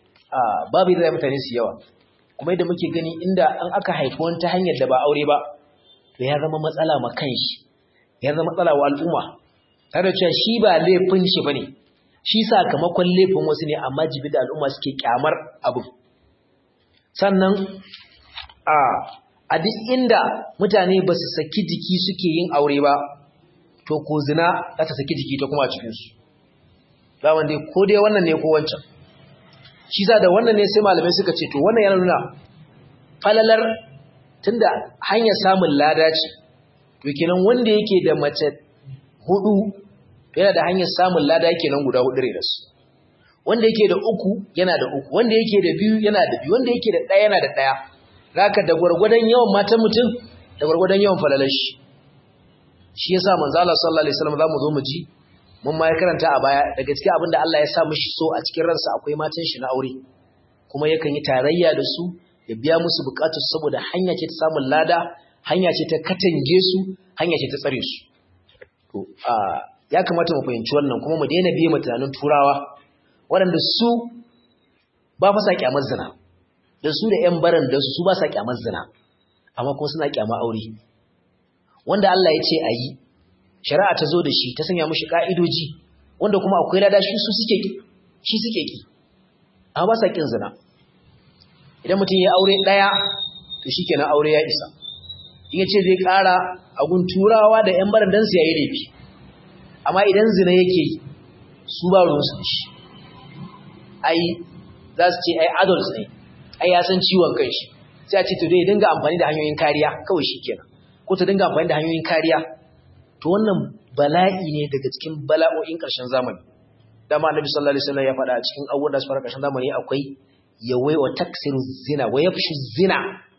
babu da mutane su yawa kuma yadda muke gani inda an aka haifi wani ta hanyar da ba aure ba to ya zama matsala ma kanshi ya zama matsala wa al'umma tare da cewa shi ba laifin shi bane shi sakamakon laifin wasu ne amma jibi da al'umma suke kyamar abu sannan a a duk inda mutane ba su saki jiki suke yin aure ba to ko zina za ta saki jiki ta kuma a cikinsu daman dai ko dai wannan ne ko wancan shi za da wannan ne sai malamai suka ce to wannan yana nuna falalar tunda hanyar samun lada ce to kenan wanda yake da mace hudu yana da hanyar samun lada kenan guda hudu ne da su wanda yake da uku yana da uku wanda yake da biyu yana da biyu wanda yake da ɗaya yana da ɗaya zaka da gwargwadon yawan matan mutum da gwargwadon yawan falalar shi shi yasa manzo Allah sallallahu alaihi wasallam zamu zo mu ji mun ma ya karanta a baya daga cikin abinda Allah ya sa mishi so a cikin ransa akwai matan shi na aure kuma yakan yi tarayya da su ya biya musu bukatu saboda hanya ce ta samun lada hanya ce ta katange su hanya ce ta tsare su to a ya kamata mu fahimci wannan kuma mu daina biye tunanin turawa waɗanda su ba fa sa kyamar zina da su da ƴan baran da su su ba sa kyamar zina amma kuma suna kyamar aure wanda Allah ya ce a yi shari'a ta zo da shi ta sanya mushi ka'idoji wanda kuma akwai lada shi su suke ki shi suke ki amma ba sa kin zina idan mutum ya aure daya to shikenan aure ya isa in yace zai kara agun turawa da ƴan barandan su yayi laifi amma idan zina yake su ba ruwan su shi ai za su ce ai adults ne ai ya san ciwon kanshi sai a ce to dai dinga amfani da hanyoyin kariya kawai shikenan ko ta dinga amfani da hanyoyin kariya to wannan bala'i ne daga cikin bala'o'in ƙarshen zamani dama annabi sallallahu alaihi wasallam ya faɗa a cikin abubuwan da su fara ƙarshen zamani akwai yawai wa taksiru zina wa yafshu zina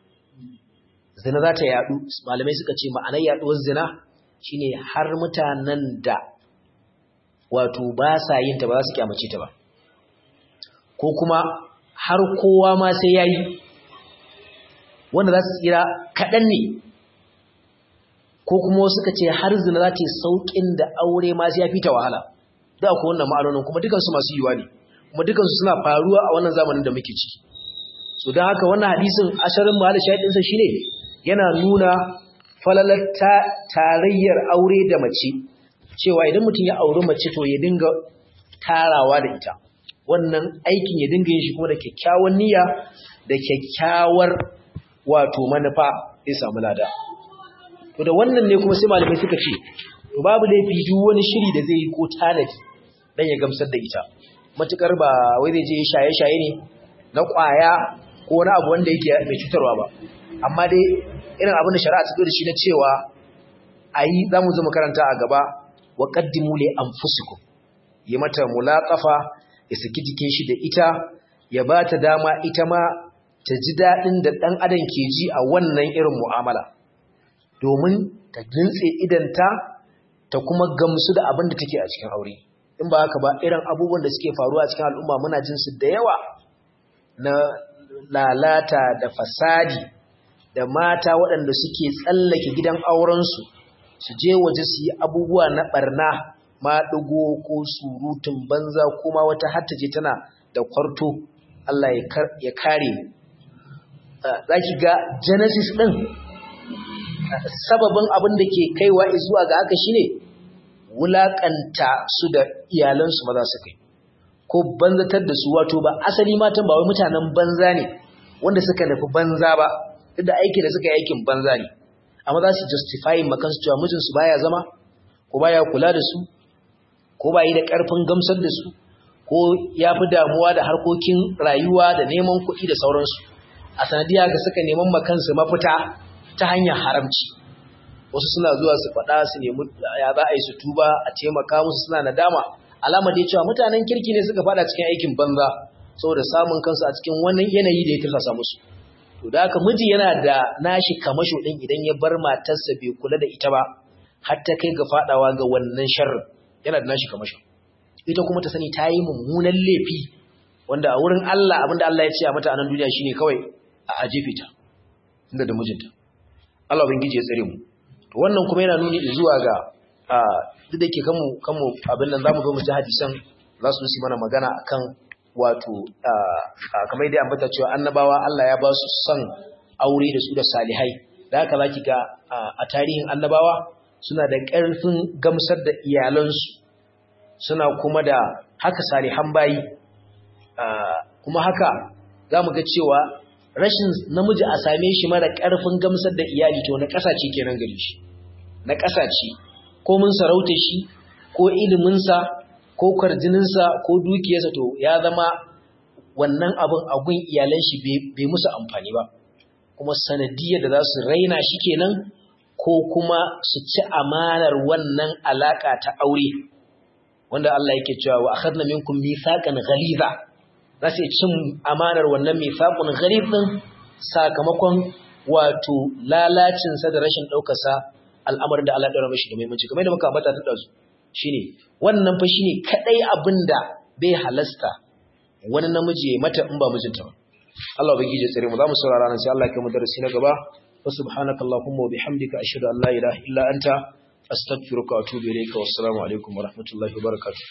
zina za ta yadu malamai suka ce ma'anar yaduwar zina shine har mutanen da wato ba sa yin ta ba za su kyamace ta ba ko kuma har kowa ma sai yayi wanda za su tsira kaɗan ne ko kuma wasu suka ce har zina za ta yi sauƙin da aure ma sai ya fita wahala da ku wannan ma'anonin kuma dukansu masu yiwa ne kuma dukansu suna faruwa a wannan zamanin da muke ciki so don haka wannan hadisin asharin mahal shahidinsa shine yana nuna falalar tarayyar aure da mace cewa idan mutum ya auri mace to ya dinga tarawa da ita wannan aikin ya dinga yin shi kuma da kyakkyawan niyya da kyakkyawar wato manufa zai samu lada to da wannan ne kuma sai malamai suka ce to babu laifi duk wani shiri da zai yi ko tanadi dan ya gamsar da ita matukar ba wai zai je shaye-shaye ne na kwaya ko wani abu wanda yake mai cutarwa ba amma dai irin abin da shari'a ta da shi na cewa ayi zamu zo makaranta a gaba wa qaddimu li anfusikum yi mata mulaqafa ya saki jikin shi da ita ya ba ta dama ita ma ta ji dadin da dan adam ke ji a wannan irin mu'amala domin ta gintse idanta ta kuma gamsu da abin da take a cikin aure in ba haka ba irin abubuwan da suke faruwa a cikin al'umma muna jin su da yawa na lalata da fasadi da mata waɗanda suke tsallake gidan aurensu su je waje su yi abubuwa na ɓarna maɗigo ko surutun banza kuma wata hatta je tana da kwarto Allah ya kare mu za ki ga genesis ɗin sababin abin da ke kaiwa zuwa ga haka shine wulaƙanta su da iyalansu maza su kai ko banzatar da su wato ba asali matan ba wai mutanen banza ne wanda suka nufi banza ba duk da aikin da suka yi aikin banza ne amma za su justifying makansu cewa mijinsu baya zama ko baya kula da su ko ba yi da ƙarfin gamsar da su ko ya fi damuwa da harkokin rayuwa da neman kuɗi da sauransu a sanadiyya ga suka neman makansu mafita ta hanyar haramci wasu suna zuwa su faɗa su nemi ya za a yi su tuba a taimaka musu suna nadama alama da ya cewa mutanen kirki ne suka faɗa cikin aikin banza saboda samun kansu a cikin wannan yanayi da ya tursasa musu to da haka miji yana da nashi kamasho ɗin idan ya bar matarsa bai kula da ita ba har ta kai ga faɗawa ga wannan sharrin yana da nashi kamasho ita kuma ta sani ta yi mummunan laifi wanda a wurin Allah abinda Allah ya ce a mata a nan duniya shine kawai a ajefe ta inda da mijinta Allah ubangiji ya tsare mu to wannan kuma yana nuni zuwa ga duk da ke kanmu kanmu abin nan zamu zo mu ji hadisan za su yi mana magana akan wato kamar dai ambata cewa annabawa Allah ya ba su son aure da su da salihai da haka zaki ga a tarihin annabawa suna da ƙarfin gamsar da iyalansu suna kuma da haka salihan bayi kuma haka za mu ga cewa rashin namiji a same shi mara ƙarfin gamsar da iyali to na ƙasa ce kenan gari shi na ƙasa ce ko mun sarauta shi ko iliminsa ko kwarjininsa ko dukiyarsa to ya zama wannan abin agun iyalan shi bai musu amfani ba kuma sanadiyar da za su raina shi kenan ko kuma su ci amanar wannan alaka ta aure wanda Allah yake cewa wa akhadna minkum mithaqan ghaliza za su cin amanar wannan mithaqun ghalib din sakamakon wato lalacin sa da rashin daukar sa al'amarin da Allah ya dora mishi da muhimmanci kamar da muka ambata ta dazu shine wannan fa shine kadai abinda bai halasta wani namiji ya mata in ba mijinta ba Allah ubangiji ya tsare mu za mu saurara nan sai Allah ya kai mu darasi na gaba وسبحانك اللهم وبحمدك أشهد أن لا إله إلا أنت أستغفرك وأتوب إليك والسلام عليكم ورحمة الله وبركاته